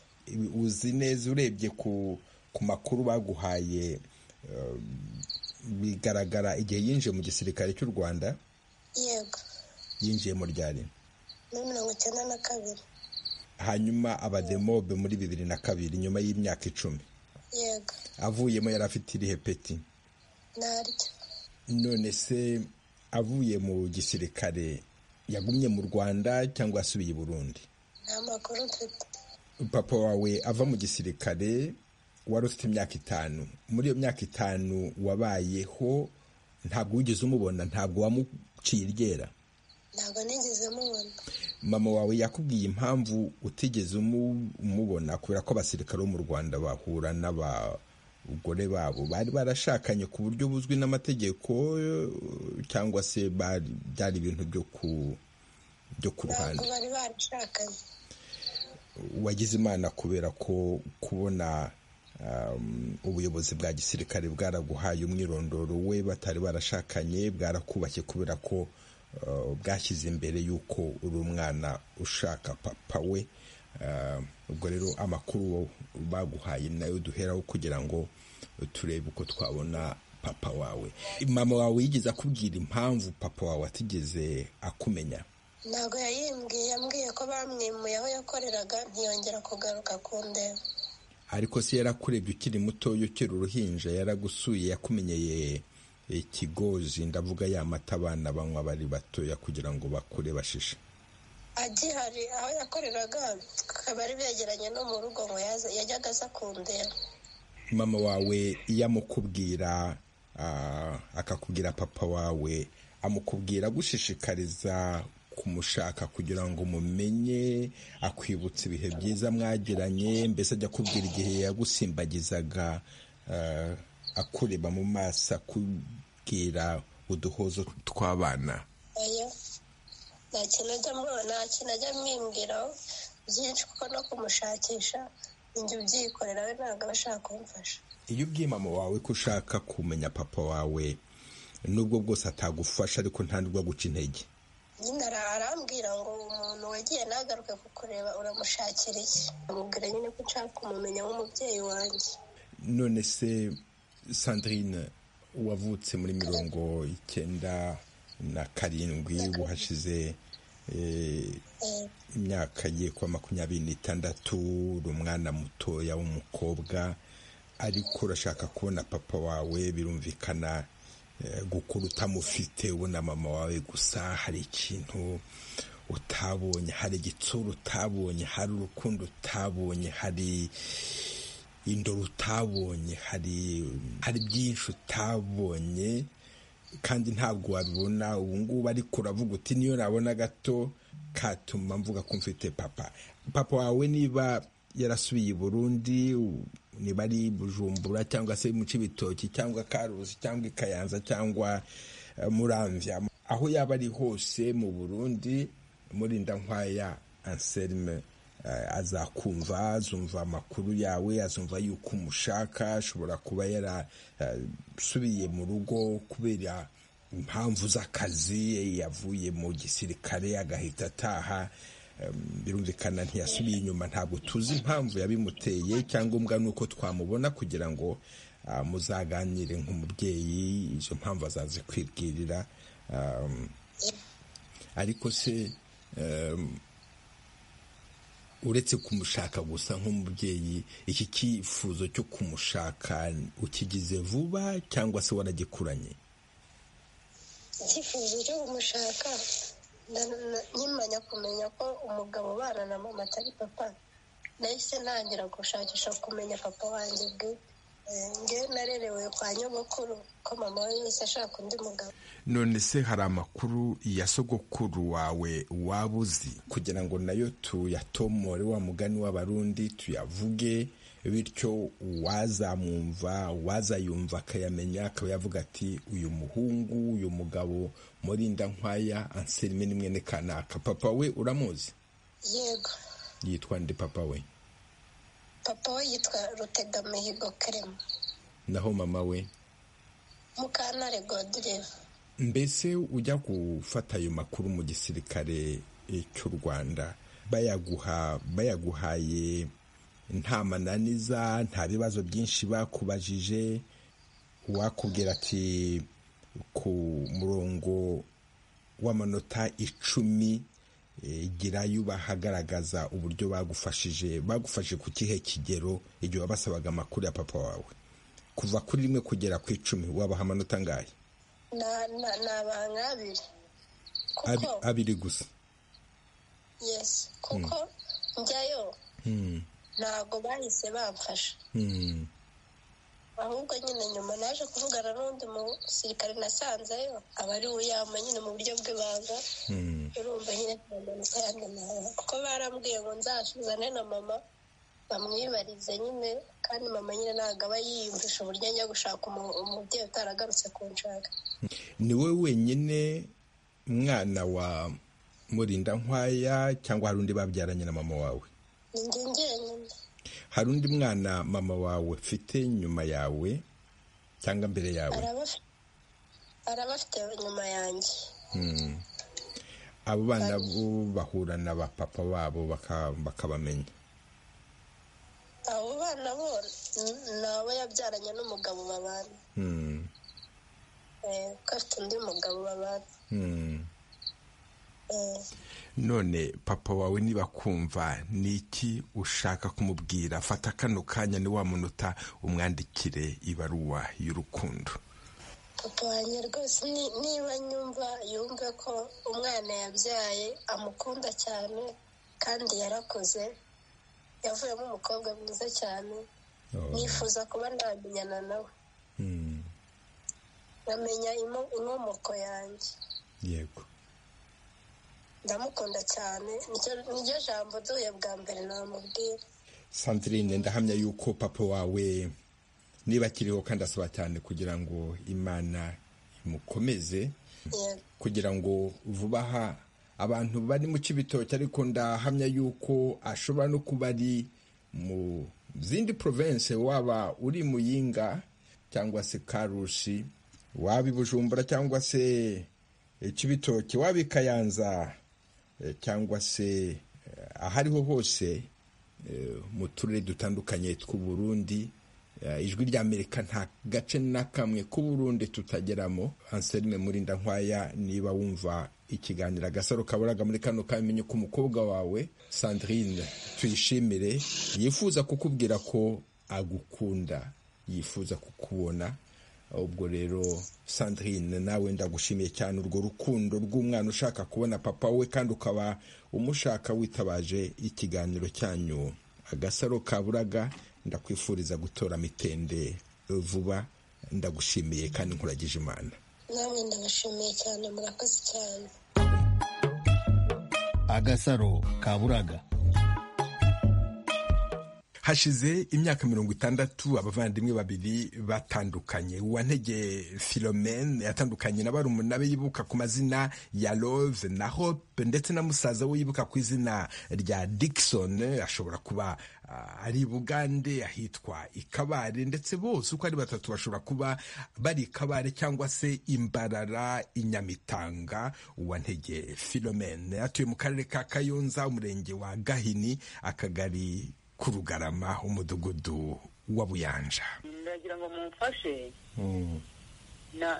uzi neza urebye ku ku makuru baguhaye eh, bigaragara igihe yinjiye mu gisirikare cy'u rwanda yego yinjiye mu ryari muri mirongo icyenda na kabiri hanyuma abademobe muri bibiri na kabiri nyuma y'imyaka icumi yego avuyemo yari afite irihe peti naryo none se avuye mu gisirikare yagumye mu rwanda cyangwa asubiye i burundi nta makuru mfite papa wawe ava mu gisirikare wari ufite imyaka itanu muri iyo myaka itanu wabayeho ntabwo wigeze umubona ntabwo wamuciye iryera ntabwo nigeze mubona mama wawe yakubwiye impamvu utigeze umu- umubona kubera ko abasirikare bo mu rwanda bahura n'abagore babo bari barashakanye ku buryo buzwi n'amategeko eh, cyangwa se bari- byari ibintu byo ku byo ku ntabwo ruhande bari barashakanye wagize imana kubera ko kubona um, ubuyobozi bwa gisirikare bwaraguhaye umwirondoro we batari barashakanye bwarakubashye kubera ko uh, bwashyize imbere y'uko uri umwana ushaka papa we Uh, ubwo rero amakuru baguhaye nayo duheraho kugira ngo turebe uko twabona papa wawe mama wawe yigeze akubwira impamvu papa wawe atigeze akumenya ntabwo yayimbwiye yambwiye ko bamwimuye aho yakoreraga ntiyongera kugaruka ku ndeba ariko se yarakurebye ukiri mutoya ukiri uruhinja yaragusuye yakumenyeye ikigozi ndavuga ya mata abana banywa bari batoya kugira ngo bakure bashishe agihari aho yakoreraga bari begeranye no mu rugo ngo yaze yajyaga aza kundeba mama wawe iyo amukubwira ah, akakubwira papa wawe amukubwira agushishikariza kumushaka kugira ngo mumenye akwibutsa ibihe byiza mwagiranye mbese ajya akubwira igihe yagusimbagizaga ah, akureba mu maso akubwira uduhozo tw'abana oya nta kintu ajya mbo- nta kintu ajya amwimbwiraho byinshi kuko no kumushakisha ninjye ubyikorera we ntabwo aba ashaka kumfasha iyo ubwiye mama wawe ko ushaka kumenya papa wawe nubwo bwose atagufasha ariko nta nubwo aguca intege nyine ara- arambwira ngo umuntu wagiye ntagaruke kukureba uramushakira iki amubwira nyine ko nshaka kumumenya nk'umubyeyi wanjye none se sandrine wavutse muri mirongo icyenda na karindwi uhashize imyaka agiye kuba makumyabiri n'itandatu uri umwana mutoya w'umukobwa ariko urashaka kubona papa wawe birumvikana gukura utamufite ubona mama wawe gusa hari ikintu utabonye hari igitsura utabonye hari urukundo utabonye hari indoro utabonye hari hari byinshi utabonye kandi ntabwo wabibona ubu ngubu ariko uravuga uti niyo nabona gato katuma mvuga ko mfite papa papa wawe niba yarasubiye i burundi niba ari bujumbura cyangwa se mu cy'ibitoki cyangwa karuzi cyangwa i kayanza cyangwa muramvya aho yaba ari hose mu burundi murindankwaya anselme azakumva azumva amakuru yawe azumva yuko umushaka ashobora kuba yarasubiye mu rugo kubera impamvu z'akazi yavuye mu gisirikare agahita ataha birumvikana ntiyasubiye inyuma ntabwo tuzi impamvu yabimuteye icyangombwa ni uko twamubona kugira ngo muzaganire nk'umubyeyi izo mpamvu azazikwibwirira ariko se uretse kumushaka gusa nk'umubyeyi iki cyifuzo cyo kumushaka ukigize vuba cyangwa se waragikuranye icyifuzo cyo kumushaka nkimanya kumenya ko umugabo ubana na mama atari papa nahise ntangira gushakisha kumenya papa wanjye bwe nge narerewe kwa nyogokuru ko mama we yose ashaka undi mugabo none se hari amakuru ya sogokuru wawe waba uzi kugira ngo nayo tuyatomore wa mugani w'abarundi tuyavuge bityo uwazamwumva uwazayumva akayamenya akaba yavuga ati uyu muhungu uyu mugabo murinda nkwaya anselme ni mwene kanaka papa we uramuzi yego yitwa nde papa we papa we yitwa rutegamihigo kerema naho mama we mukantare godureva mbese ujya gufata ayo makuru mu gisirikare cy'u rwanda bayaguha bayaguhaye nta mananiza nta bibazo byinshi bakubajije uwakubwira ati ku murongo w'amanota icumi girayo bahagaragaza uburyo bagufashije bagufashe ku kihe kigero igihe wabasabaga amakuru ya papa wawe kuva kuri rimwe kugera ku icumi wabaha amanota angahe ni abantu abiri abiri gusa yesi kuko njyayo ntabwo bahise bamfasha ahubwo nyine nyuma naje kuvugana n'undi musirikare nasanzeyo aba ari uyama nyine mu buryo bw'ibanga urumva nyine amanota yandi nawe kuko barambwiye ngo nzasuzane na mama bamwibarize nyine kandi mama nyine ntabwo aba yiyumvisha uburyo ajya gushaka umubyeyi utaragarutse ku nshaka ni we wenyine mwana wa murinda nkwaya cyangwa hari undi babyaranye na mama wawe ni njye njyenyine hari undi mwana mama wawe ufite nyuma yawe cyangwa mbere yawe araba afite nyuma yanjye abo bana bo bahura na ba papa babo bakabamenya abo bana bo ni abo yabyaranye n'umugabo babana ko afite undi mugabo babana none papa wawe niba kumva ni iki ushaka kumubwira fata kano kanya ni wa munota umwandikire ibaruwa y'urukundo papa wanjye rwose niba nyumva yumve ko umwana yabyaye amukunda cyane kandi yarakuze yavuyemo umukobwa mwiza cyane nifuza kuba namenyana nawe nkamenya inkomoko yanjye yego ndamukunda cyane niryo jambo duhuye bwa mbere namubwira sandrine ndahamya yuko papa wawe niba akiriho kandi asaba cyane kugira ngo imana imukomeze kugira ngo vuba aha abantu bari mu cy'ibitoki ariko ndahamya yuko ashobora no kuba ari mu zindi province waba uri muyinga cyangwa se karushi waba i bujumbura cyangwa se cy'ibitoki waba i kayanza cyangwa se ahariho hose mu turere dutandukanye tw'u Burundi ijwi rya amerika nta gace na kamwe k'uburundi tutageramo anselme murinda nkwaya niba wumva ikiganiro agasaro kaburaga muri kano kamenye ko umukobwa wawe sandrine tuyishimire yifuza kukubwira ko agukunda yifuza kukubona ubwo rero sandrine nawe ndagushimiye cyane urwo rukundo rw'umwana ushaka kubona papa we kandi ukaba umushaka witabaje ikiganiro cyanyu agasaro kaburaga ndakwifuriza gutora mitende vuba ndagushimiye kandi nkuragije imana namwe ndabashimiye cyane murakoze cyane agasaro kaburaga hashize imyaka mirongo itandatu abavandimwe babiri batandukanye uwantege philomene yatandukanye na barumuna be yibuka ku mazina ya love na hope ndetse na musaza we yibuka ku izina rya dickson ashobora kuba uh, ari bugande ahitwa ikabare ndetse bose uko ari batatu bashobora kuba bari ikabare cyangwa se imbarara inyamitanga uwantege philomene atuye mu karere ka kayonza umurenge wa gahini akagari ku rugarama umudugudu wa buyanja ndagira ngo mumfashe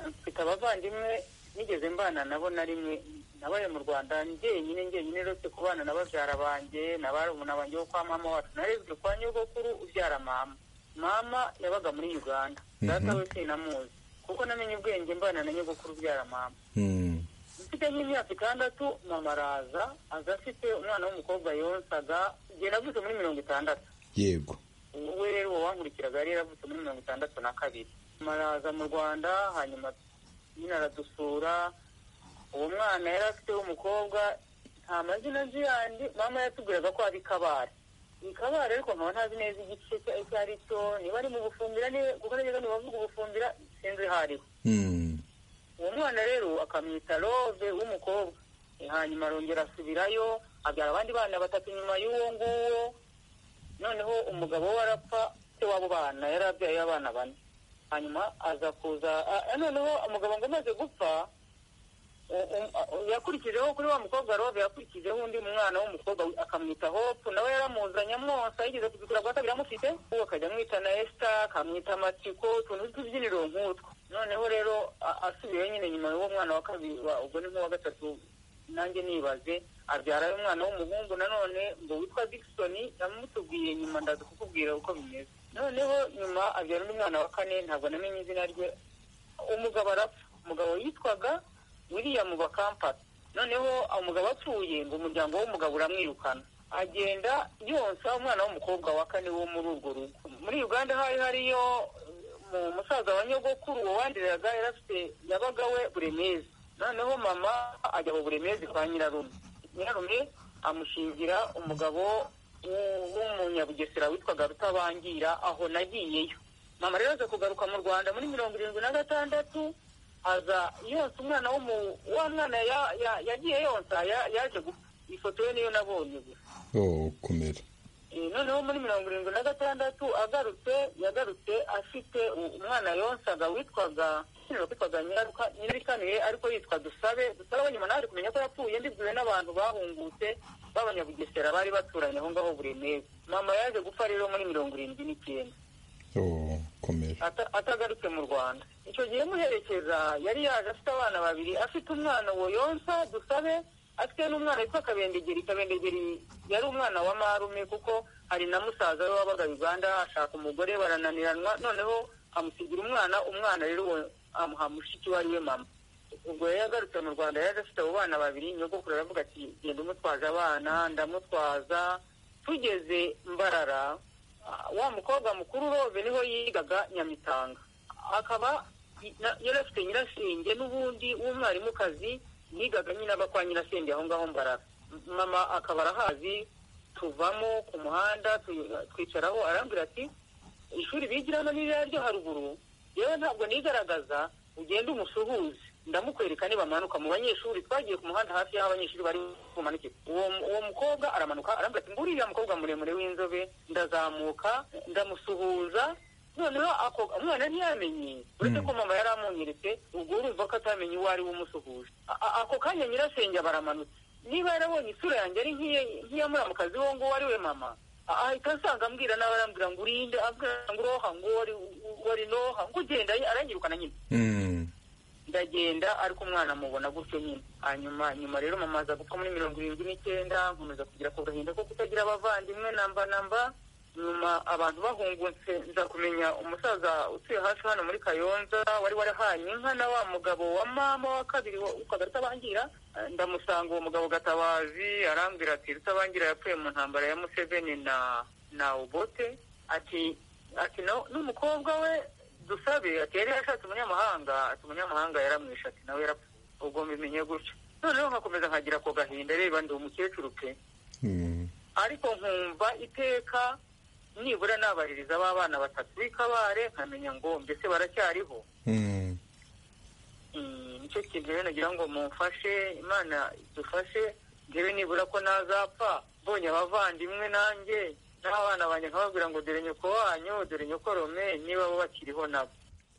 mfite abavandimwe nigeze mbana nabo na rimwe nabaye mu rwanda njyenyine njyenyine uretse kubana na babyara banjye na barumuna banjye bo kwa mama wacu narezwe kwa nyogokuru ubyara mama mama yabaga muri uganda data we sinamuzi kuko namenye ubwenge mbana na nyogokuru ubyara mama mfite nk'imyaka itandatu mama araza aza afite umwana w'umukobwa yonsaga igihe navutse muri mirongo itandatu yego we rero uwo wankurikiraga yari yaravutse muri mirongo itandatu na kabiri mama araza mu rwanda hanyuma nyine aradusura uwo mwana yari afite w'umukobwa nta mazina azi yandi mama yatubwiraga ko ari kabare ni kabare ariko nkaba ntazi neza igice icyo ari cyo niba ari mu bufumbira niba kuko nageze mu bavuga ubufumbira sinzi aho ariho Mm. uwo mwana rero akamwita rove w'umukobwa hanyuma arongera asubirayo abyara abandi bana batatu nyuma y'uwo nguwo noneho umugabo we arapfa se w'abo bana yari abyaye abana bane hanyuma aza kuza a- a- noneho umugabo ngo amaze gupfa u- u- a- yakurikijeho kuri wa mukobwa rove yakurikijeho undi mwana w'umukobwa wi- akamwita hopu nawe yaramuzanye amwosa yigeze kuzigura bwata biramufite uwo akajya amwita na esita akamwita matiko utuntu tw'utubyiniro nk'utwo noneho rero a- asubiyeyo nyine nyuma y'uwo mwana wa kabiri wa- ubwo ni nk'uwa gatatu nanjye nibaze abyarayo umwana w'umuhungu nanone ngo witwa dikisoni yamutubwiye nyuma ndaza kukubwira uko bimeze noneho nyuma abyara undi mwana wa kane ntabwo namenye izina rye umugabo arapfa umugabo yitwaga william bakampata noneho umugabo apfuye ngo umuryango w'umugabo uramwirukana agenda yonsa umwana w'umukobwa wa kane wo muri urwo rugo muri uganda hari hariyo mu musaza wa nyogokuru wandiraga yari afite yabaga we buremezi noneho mama ajya mu buremezi kwa nyirarume nyirarume amushingira umugabo w'u- w'umunyabugesera witwaga rutabangira aho nagiyeyo mama rero aza kugaruka mu rwanda muri mirongo irindwi na gatandatu aza yonsa umwana wo mu wa mwana ya- ya- yagiye yonsa ya- yaje gupfa ifoto ye niyo nabonye gusa oh kumera Eh, noneho muri mirongo irindwi na gatandatu agarutse yagarutse afite u- umwana yonsaga witwaga witwaga nyaruka nyirikanuye ariko yitwa dusabe dusabe nyuma naje kumenya ko yapfuye ndibwiwe n'abantu bahungutse b'abanyabugesera bari baturanye aho ngaho buremeze mama yaje gupfa rero muri mirongo irindwi n'icyenda oh kumera ata- atagarutse mu rwanda icyo gihe muherekeza yari yaje afite abana babiri afite umwana wo yonsa dusabe afite n'umwana witwa kabendegeri kabendegeri yari umwana wa marume kuko hari na musaza we wabaga uganda ashaka umugore barananiranwa noneho amusigira umwana umwana rero uwo amuha mushiki we ari we mama ubwo yari yagarutse mu rwanda yaje afite abo bana babiri nyogokuru aravuga ati genda umutwaza abana ndamutwaza tugeze mbarara ah, wa mukobwa mukuru rove niho yigaga nyamitanga akaba i- na- yari afite nyirasenge n'ubundi w'umwarimukazi yigaga nyine aba kwa nyirasenge aho ngaho mbarara M- mama akaba arahazi tuvamo ku muhanda tu- twicaraho arambwira ati ishuri bigiramo n'iriya ryo haruguru yewe ntabwo nigaragaza ugenda umusuhuze ndamukwereka nibamanuka mu banyeshuri twagiye ku muhanda hafi y'aho abanyeshuri bari bumanukire uwo uwo mukobwa aramanuka arambwira ati nguriya mukobwa muremure w'inzobe ndazamuka ndamusuhuza noneho ako umwana ntiyamenye uretse ko mama yari amunyeretse ubwo urumva ko atamenye uwo ari we umusuhuje A- a- ako kanya nyirasenge baramanutse niba yarabonye isura yanjye ari nk'iye- nk'iyamuramukazi wo nguwo ari we mama ahita asanga ambwira nawe arambwira ngo urinde abwira ngo uroha ngo wari wari noha ngo ugenda aranyirukana nyine ndagenda ariko umwana mubona gutyo nyine hanyuma nyuma rero mama aza gupfa muri mirongo irindwi n'icyenda nkomeza kugira ku gahinda ko kutagira abavandimwe namba namba nyuma abantu bahungutse nza kumenya umusaza utuye hafi hano muri kayonza wari warahanye inka na wa mugabo wa mama wa kabiri ukagari utabangira ndamusanga uwo mugabo gatabazi arambwira ati rutabangira yapfuye mu ntambara ya museveni na na obote ati ati no- n'umukobwa we dusabe ati yari yashatse umunyamahanga ati umunyamahanga yaramwishe ati nawe yarapfuye ubwo mbimenye gutyo noneho nkakomeza nkagira ako gahinda reba ndi umukecuru pe ariko nkumva iteka nibura nabaririza abana batatu b'ikabare nkamenya ngo mbese baracyariho Mm, nicyo kintu rero nagira ngo mumfashe imana idufashe ngewe nibura ko nazapfa mbonye abavandimwe nanjye n'abana banjye nkababwira ngo dore nyoko wanyu dore nyokorome niba bo bakiriho nabo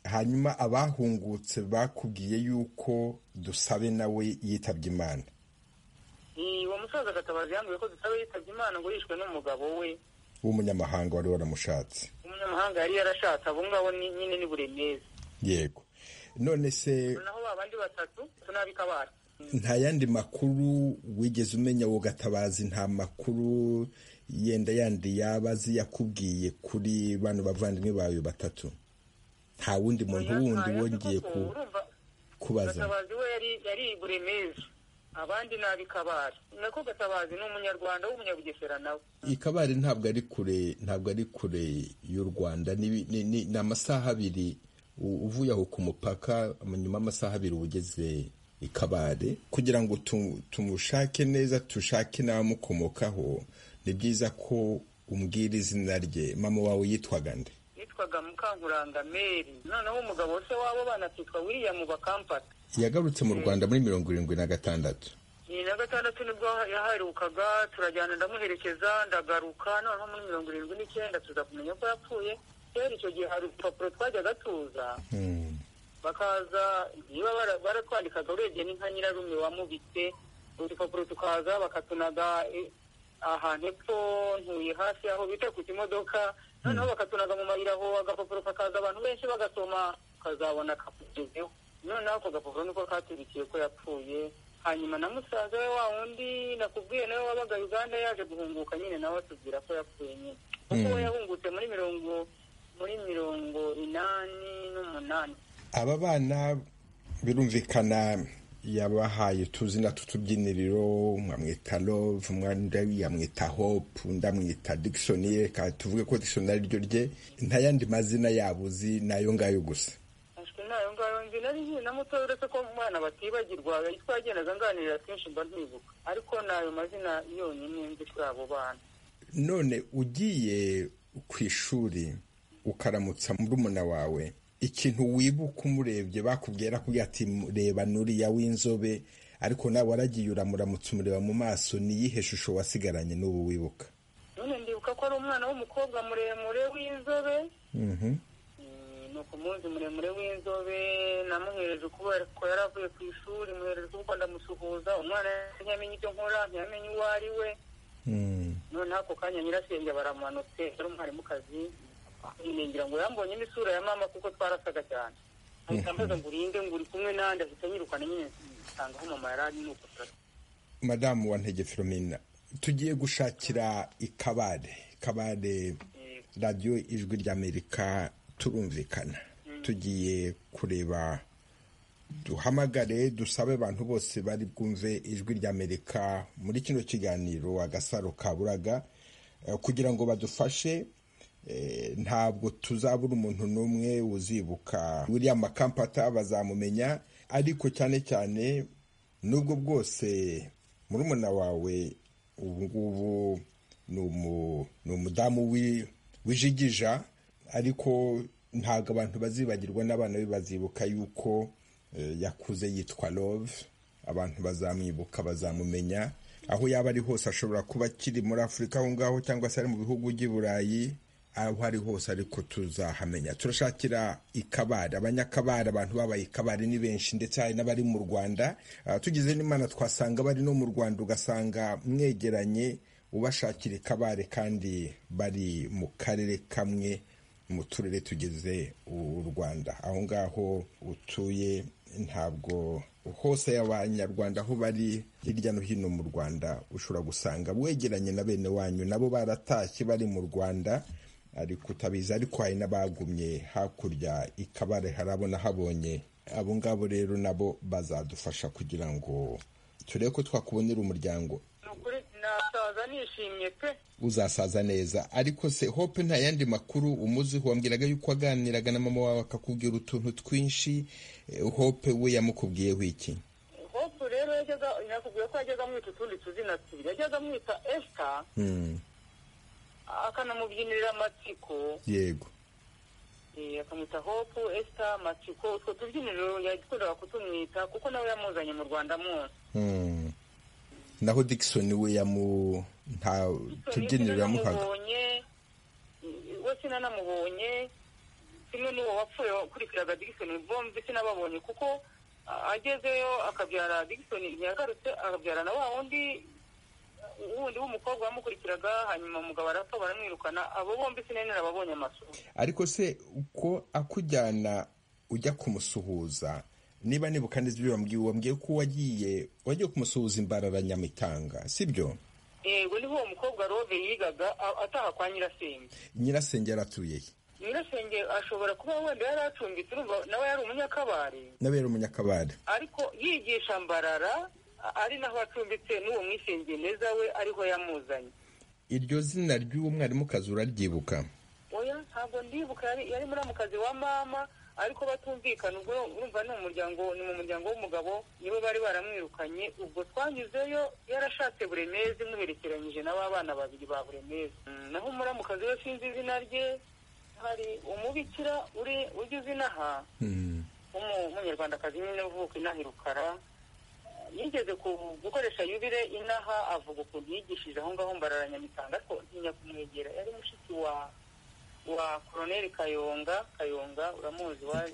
hanyuma abahungutse bakubwiye yuko dusabe nawe yitabye imana Eh, uwo musaza gatabazi yambwiye ko dusaba yitabye imana ngo yishwe n'umugabo we w'umunyamahanga wari waramushatse umunyamahanga yari yarashatse abo ngabo ni- nyine ni buremeza yego none se naho babandi batatu tunabikabara nta yandi makuru wigeze umenya wo gatabazi nta makuru yenda yandi yaba azi yakubwiye kuri bano bavandimwe bawe batatu nta wundi muntu wundi wongeye ku- kubaza gatabazi we yari yari i buremeza abandi nabikabara nako gatabazi ni umunyarwanda w'umunyabugesera nawe ikabari ntabwo ari kure ntabwo ari kure y'u rwanda ni ni- ni- ni amasaha abiri u- uvuye aho ku mupaka nyuma y'amasaha abiri uba ugeze ikabare kugira ngo tu- tumushake neza tushake n'abamukomokaho ni byiza ko umbwira izina rye mama wawe yitwaga nde yitwaga mukankuranga meri noneho umugabo se wabo bana akitwa william bakampata yagarutse mu rwanda muri mirongo irindwi na gatandatu ni na gatandatu nibwo yaharukaga turajyana ndamuherekeza ndagaruka noneho muri mirongo irindwi n'icyenda tuza kumenya ko yapfuye rero icyo gihe hari urupapuro twajyaga tuza bakaza niba bara- baratwandikaga urebye ni nka nyirarume wamubitse udupapuro tukaza bakatunaga eh, ahantu epfo ntuye hafi aho bita ku kimodoka noneho bakatunaga mu mayira aho agapapuro kakaza abantu benshi bagasoma ukazabona kakugezeho noneho ako gapapuro niko katurikiye ko yapfuye hanyuma na musaza we wa wundi nakubwiye nawe wabaga uganda yaje guhunguka nyine nawe atubwira ko yapfuye nyine kuko we yahungutse muri mirongo muri mirongo inani n'umunani aba bana birumvikana yabahaye utuzina tw'utubyiniriro mwamwita love mwandi yamwita hope undi amwita dickson reka tuvuge ko dickson ari ryo rye nta yandi mazina yabo uzi ni ayo ngayo gusa ashwi nayo ngayo nzi nari nzi na muto uretse ko umwana batibagirwa icyo twagendaga nganirira kenshi mba ntibuka ariko nayo mazina yonyine nzi kuri abo bana none ugiye ku ishuri ukaramutsa murumuna wawe ikintu wibuka umurebye bakubwira ko ati reba nuriya w'inzobe ariko nawe waragiye uramuramutsa umureba mu maso niyihe shusho wasigaranye n'ubu wibuka none ndibuka ko ari umwana w'umukobwa muremure w'inzobe Mm, ni ukumunsi muremure w'inzobe namuhereje kubera ko yari avuye ku ishuri muhereje kuko ndamusuhuza umwana ntiyamenye ibyo nkora ntiyamenye uwo ari we noneho ako kanya nyirasenge baramanutse yari umwarimukazi ningira ngo yambonye n'isura ya mama kuko twarasaga cyane ahita ambaza ngo urinde ngo uri kumwe n'andi ahita anyirukana nyine nsanga aho mama yari ari nuko turasa madamu wa ntege filomena tugiye gushakira ikabare kabare radiyo ijwi ry'amerika turumvikana tugiye kureba duhamagare dusabe abantu bose bari bwumve ijwi ry'amerika muri kino kiganiro agasaro kaburaga eh, kugira ngo badufashe eh, ntabwo tuzabura umuntu n'umwe uzibuka william makampata bazamumenya ariko cyane cyane nubwo bwose murumuna wawe ubu ngubu ni umu- ni umudamu wi- wijigija ariko ntabwo abantu bazibagirwa n'abana be bazibuka yuko eh, yakuze yitwa love abantu bazamwibuka bazamumenya aho yaba ari hose ashobora kuba akiri muri afurika aho ngaho cyangwa se ari mu bihugu by'i burayi aho ari hose ariko tuzahamenya turashakira ikabari abanyakabari abantu babaye ikabari ni benshi ndetse hari n'abari mu rwanda Ah, tugize n'imana twasanga bari no mu rwanda ugasanga mwegeranye ubashakira ikabare kandi bari mu karere kamwe mu turere tugize u rwanda aho ngaho utuye ntabwo hose abanyarwanda aho bari hirya no hino mu rwanda ushobora gusanga wegeranye na bene wanyu nabo baratashye bari mu rwanda ariko utabizi ariko hari n'abagumye hakurya ikabare harabona habonye abo ngabo rero nabo bazadufasha kugira ngo turebe ko twakubonera umuryango ukuri nasaza nishimye pe uzasaza neza ariko se hope nta yandi makuru umuziho wambwiraga yuko waganiraga na mama wawe akakubwira utuntu twinshi eh, hope we yamukubwiyeho iki hopu rero yajyaga nakubwiye ko yajyaga amwita utundi tuzina tubiri yajyaga amwita esita Mm, akanamubyinirira amatsiko yego eh, akamwita hopu esita amatsiko utwo tubyiniriro yakundaga kutumwita kuko nawe yamuzanye mu rwanda mwose Mm. naho dikisoni we yamu nta tubyiniro yamuhaga namubonye we sinanamubonye kimwe n'uwo wapfuye wakurikiraga digisoni bombi sinababonye kuko ah, agezeyo akabyara digisoni ntiyagarutse akabyara na wa wundi wundi w'umukobwa wamukurikiraga hanyuma umugabo arapfa baramwirukana abo bombi sinene nababonye amasura ariko se uko akujyana ujya kumusuhuza niba nibuka neza ibyo wambwiye wambwiye ko wagiye wagiye kumusuhuza imbarara nyamitanga sibyo yego niho uwo mukobwa rove yigaga a- ataha kwa nyirasenge nyirasenge yaratuye he nyirasenge ashobora kuba wenda yari acumbitse urumva nawe yari umunyakabari n'abera umunyakabare ariko yigisha mbarara a- ari naho acumbitse n'uwo mwisengeye neza we ariho yamuzanye iryo zina ry'uwo mwarimukazi uraryibuka oya ntabwo ndibuka yari yari muramukazi wa mama ariko batumvikana ubwo urumva ni umuryango ni mu muryango w'umugabo nibo bari baramwirukanye ubwo twanyuzeyo yarashatse buremezi muherekeranyije na ba bana babiri ba buremezi Mm, naho umuramukazi we sinzi izina rye hari umubikira uri ugize inaha w'umunyarwandakazi nyine uvuka inaha i rukara yigeze ku- gukoresha yubire inaha avuga ukuntu yigishije aho ngaho mbarara nyamitanga ariko ntinya kumwegera yari mushiki wa wa koroneli kayonga kayonga uramuzi wa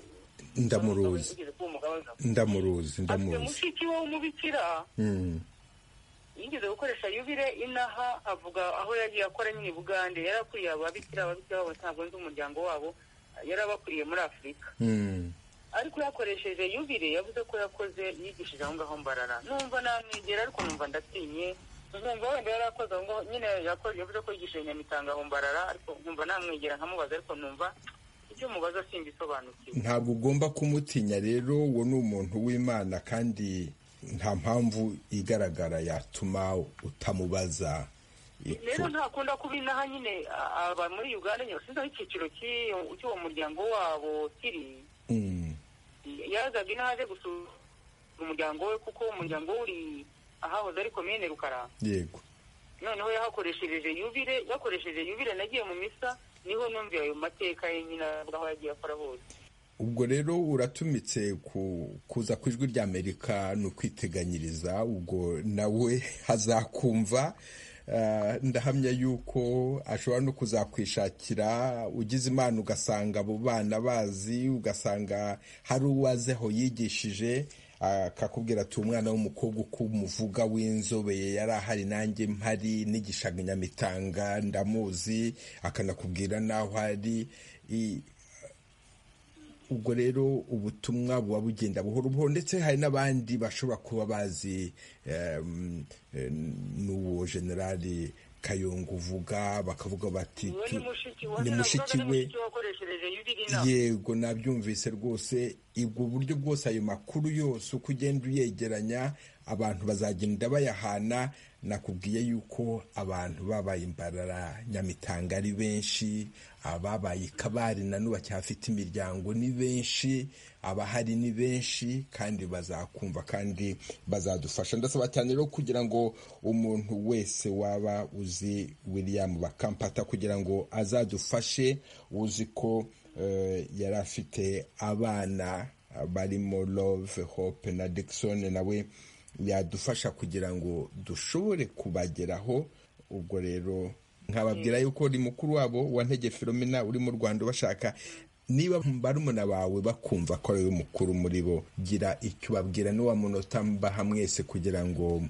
Ndamuruzi. wigeze kuba umugaba w'ingabo. ndamuruzi afite ndamuruzi mushiki we w'umubikira Mm, yigeze gukoresha yubire inaha avuga aho yagiye akora nyine i bugande yari akuriye ababikira ababikira babo ntabwo nzi umuryango wabo yari abakuriye muri afurika mm. ariko yakoresheje yubire yavuze ko yakoze yigishije aho ngaho mbarara numva namwegera ariko numva ndatinye nkumva wenda yari akoze aho ngaho nyine yakoze yavuze ko yigishije nyamitanga aho mbarara ariko nkumva namwegera nkamubaza ariko numva ibyo mubaza simbisobanukiwe ntabwo ugomba kumutinya rero uwo ni umuntu w'imana kandi nta mpamvu igaragara yatuma utamubaza rero ntakunda kuba inaha nyine a- aba muri uganda nyine sinzi aho icyiciro cy'iyo- cy'uwo muryango wabo kiri Mm, yazaga inaha aje gusura umuryango we kuko umuryango we uri ahahoze ari komine rukara yego noneho yahakoreshereje yubire yakoresheje yubire nagiye mu misa niho numvira ayo mateka ye nyine avuga aho yagiye akora hose ubwo rero uratumitse ku- kuza ku ijwi ry'amerika ni ukwiteganyiriza ubwo nawe azakumva Ah, ndahamya yuko ashobora no kuzakwishakira ugize imana ugasanga abo bana bazi ugasanga hari uwaze aho yigishije akakubwira ati umwana w'umukobwa uko umuvuga w'inzobeye yari ahari nanjye mpari nigishaga inyamitanga ndamuzi akanakubwira n'aho ari I- ubwo rero ubutumwa buba bugenda buhoro buhoro ndetse hari n'abandi bashobora kuba bazi em, em, n'uwo generali kayonga uvuga bakavuga bati uwo ni tu- mushiki ni mushiki we wakoreshereje yubire inama yego nabyumvise rwose ubwo buryo bwose ayo makuru yose uko ugenda uyegeranya abantu bazagenda bayahana nakubwiye yuko abantu babaye imbarara nyamitanga ari benshi ababaye ikabari nanu bacyafite imiryango ni benshi abahari ni benshi kandi bazakumva kandi bazadufasha ndasaba cyane rero kugira ngo umuntu wese waba uzi william bakampata kugira ngo azadufashe uzi ko eh, yari afite abana barimo love hope na dickson nawe yadufasha kugira ngo dushobore kubageraho ubwo rero nkababwira yuko uri mukuru wabo wa ntege filomena uri mu rwanda ubashaka niba barumuna bawe bakumva ko ari we mukuru muri bo gira icyo ubabwira n'uwa munota mbaha mwese kugira ngo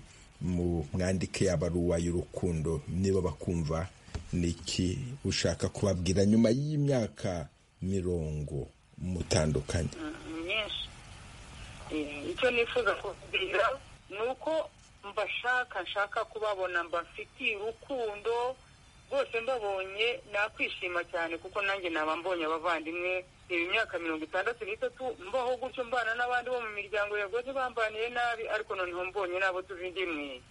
mwandike abaruwa y'urukundo niba bakumva niki ushaka kubabwira nyuma y'imyaka mirongo mutandukanye myinshi icyo nifuza kubabwira ni uko mbashaka nshaka kubabona mba mfitiye urukundo rwose mbabonye nakwishima cyane kuko nanjye naba mbonye abavandimwe iyi myaka mirongo itandatu n'itatu mbaho gutyo mbana n'abandi bo mu miryango yagoze bambaniye nabi ariko noneho mbonye n'abo tuzi ndimwe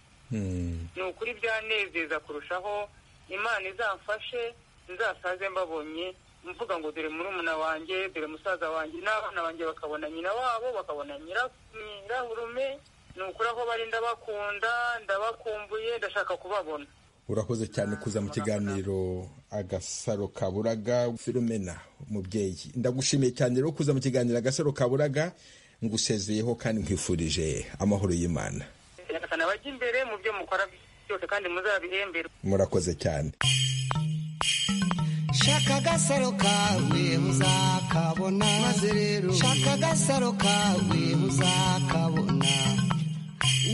ni ukuri byanezeza kurushaho imana izamfashe nzasaze mbabonye mvuga ngo dore murumuna wanjye dore musaza wanjye n'abana banjye bakabona nyina wabo bakabona nyiraburume ni ukuri aho bari ndabakunda ndabakumbuye ndashaka kubabona urakoze cyane kuza mu kiganiro agasaro kaburaga filomena umubyeyi ndagushimiye cyane rero kuza mu kiganiro agasaro kaburaga ngusezeyeho kandi nkwifurije amahoro y'imana reka bajya imbere mu byo mukora byose kandi muzabihembera murakoze cyane shaka agasaro kawe muzakabona maze rero shaka agasaro kawe muzakabona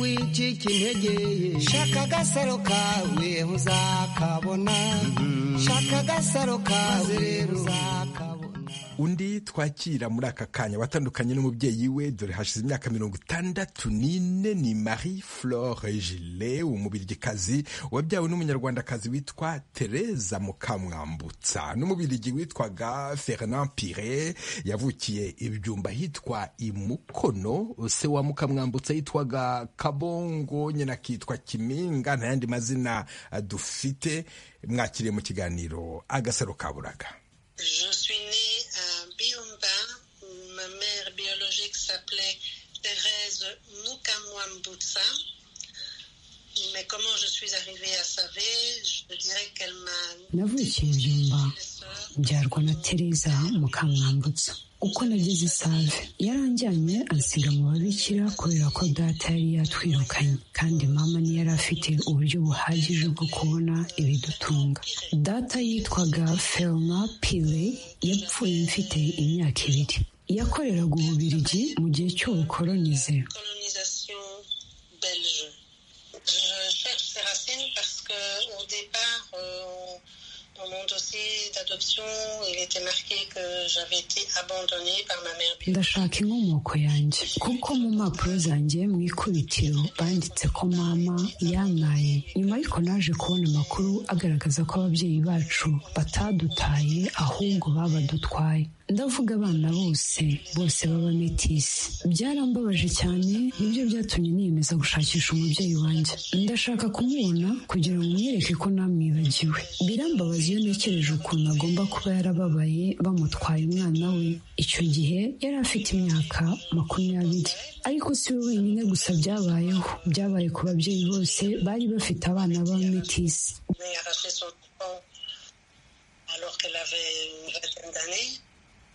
wicika intege ye shaka agasaro kawe muzakabona shaka agasaro kawe muzakabona undi twakira muri aka kanya watandukanye n'umubyeyi we dore hashize imyaka mirongo itandatu n'ine ni marie flore gile umubirigikazi wabyawe n'umunyarwandakazi witwa tereza mukamwambutsa n'umubirigi witwaga fernand pire yavukiye ibyumba hitwa imukono se wa mukamwambutsa yitwaga kabongo nyina akitwa kiminga nta yandi mazina dufite mwakiriye mu kiganiro agasaro kaburaga Je suis née à Biomba où ma mère biologique s'appelait Thérèse Mukamwambutsa. Mais comment je suis arrivée à Savé, je dirais qu'elle m'a... navukiye byumba mbyarwa na tereza mukamwambutsa uko nageze save yaranjyanye ansiga mu babikira kubera ko data yari yatwirukanye kandi mama ntiyari afite uburyo buhagije bwo kubona ibidutunga data yitwaga ferma pire yapfuye mfite imyaka ibiri yakoreraga ububirigi mu gihe cy'ubukoronize Colonisation belge. Je cherche ces racines parce que au départ, euh, dans mon dossier d'adoption, il était marqué que j'avais été abandonnée par ma mère biologique. ndashaka inkomoko yanjye kuko mu mpapuro zanjye mu ikubitiro banditse ko mama yantaye nyuma y'uko naje kubona amakuru agaragaza ko ababyeyi bacu batadutaye ahubwo babadutwaye ndavuga abana bose bose b'abametisi byarambabaje cyane nibyo byatumye niyemeza gushakisha umubyeyi wanjye ndashaka kumubona kugira ngo mwereke ko namwibagiwe birambabaza iyo ntekereje ukuntu agomba kuba yarababaye bamutwaye umwana we icyo gihe yari afite imyaka makumyabiri ariko si we wenyine gusa byabayeho byabaye ku babyeyi bose bari bafite abana b'abametisi m'a arraché son temps alors qu'elle avait une vingtaine d'années,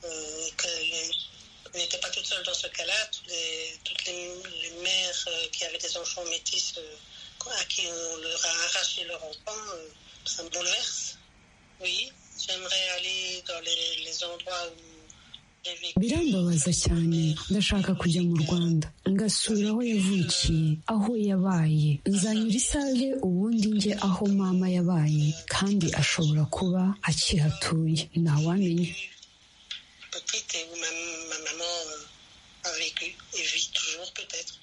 euh, qu'elle n'était pas toute seule dans ce cas-là. Tous les- toutes les, les mères euh, qui avaient des enfants métis euh, à qui on leur a arraché leur enfant, euh, ça me bouleverse. Oui, j'aimerais aller dans les, les endroits où j'ai vécu. birambabaza cyane ndashaka kujya mu rwanda ngasura aho yavukiye aho yabaye nzanyura isave ubundi njye aho mama yabaye kandi ashobora kuba akihatuye ntawamenya petite et où ma, ma maman euh, a vécu et vit toujours peut-être.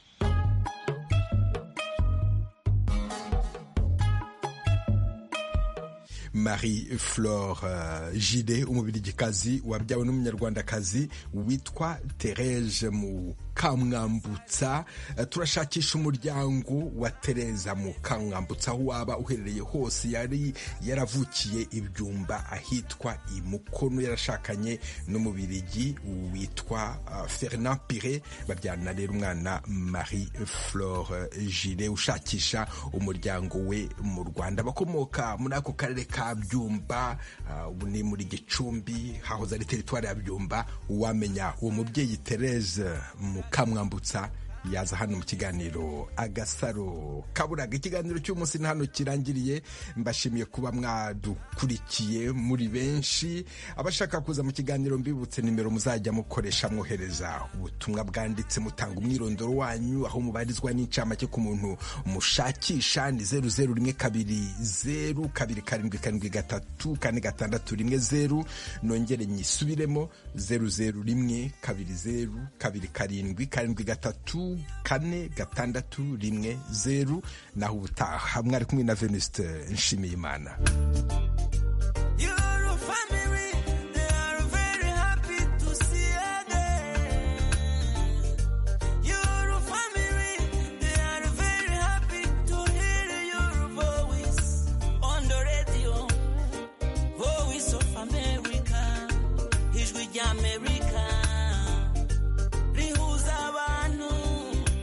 marie flore uh, jide umubirigikazi wabyawe n'umunyarwandakazi witwa tereze mukamwambutsa Eh, turashakisha umuryango wa tereza mukamwambutsa aho waba uherereye hose yari yaravukiye ibyumba ahitwa imukono yarashakanye n'umubirigi witwa uh, fernand pire babyana rero umwana marie flore jire ushakisha umuryango we mu rwanda abakomoka muri ako karere ka byumba ah, ubu ni muri gicumbi hahoze ari teritwari ya byumba wamenya uwo mubyeyi tereze mukamwambutsa yaza hano mu kiganiro agasaro kaburaga ikiganiro cy'umunsi ni hano kirangiriye mbashimiye kuba mwadukurikiye muri benshi abashaka kuza mu kiganiro mbibutse nimero muzajya mukoresha mwohereza ubutumwa bwanditse mutanga umwirondoro wanyu aho mubarizwa n'incamake ku muntu mushakisha ni zeru zeru rimwe kabiri zeru kabiri karindwi karindwi gatatu kane gatandatu rimwe zeru nongere nyisubiremo zeru zeru rimwe kabiri zeru kabiri karindwi karindwi gatatu kane gatandatu rimwe zeru naho ubutaha mwari kumwe na venuste nshimiyimana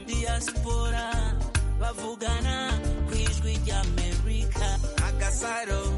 diaspora bavugana ku ijwi ry'amerika agasaro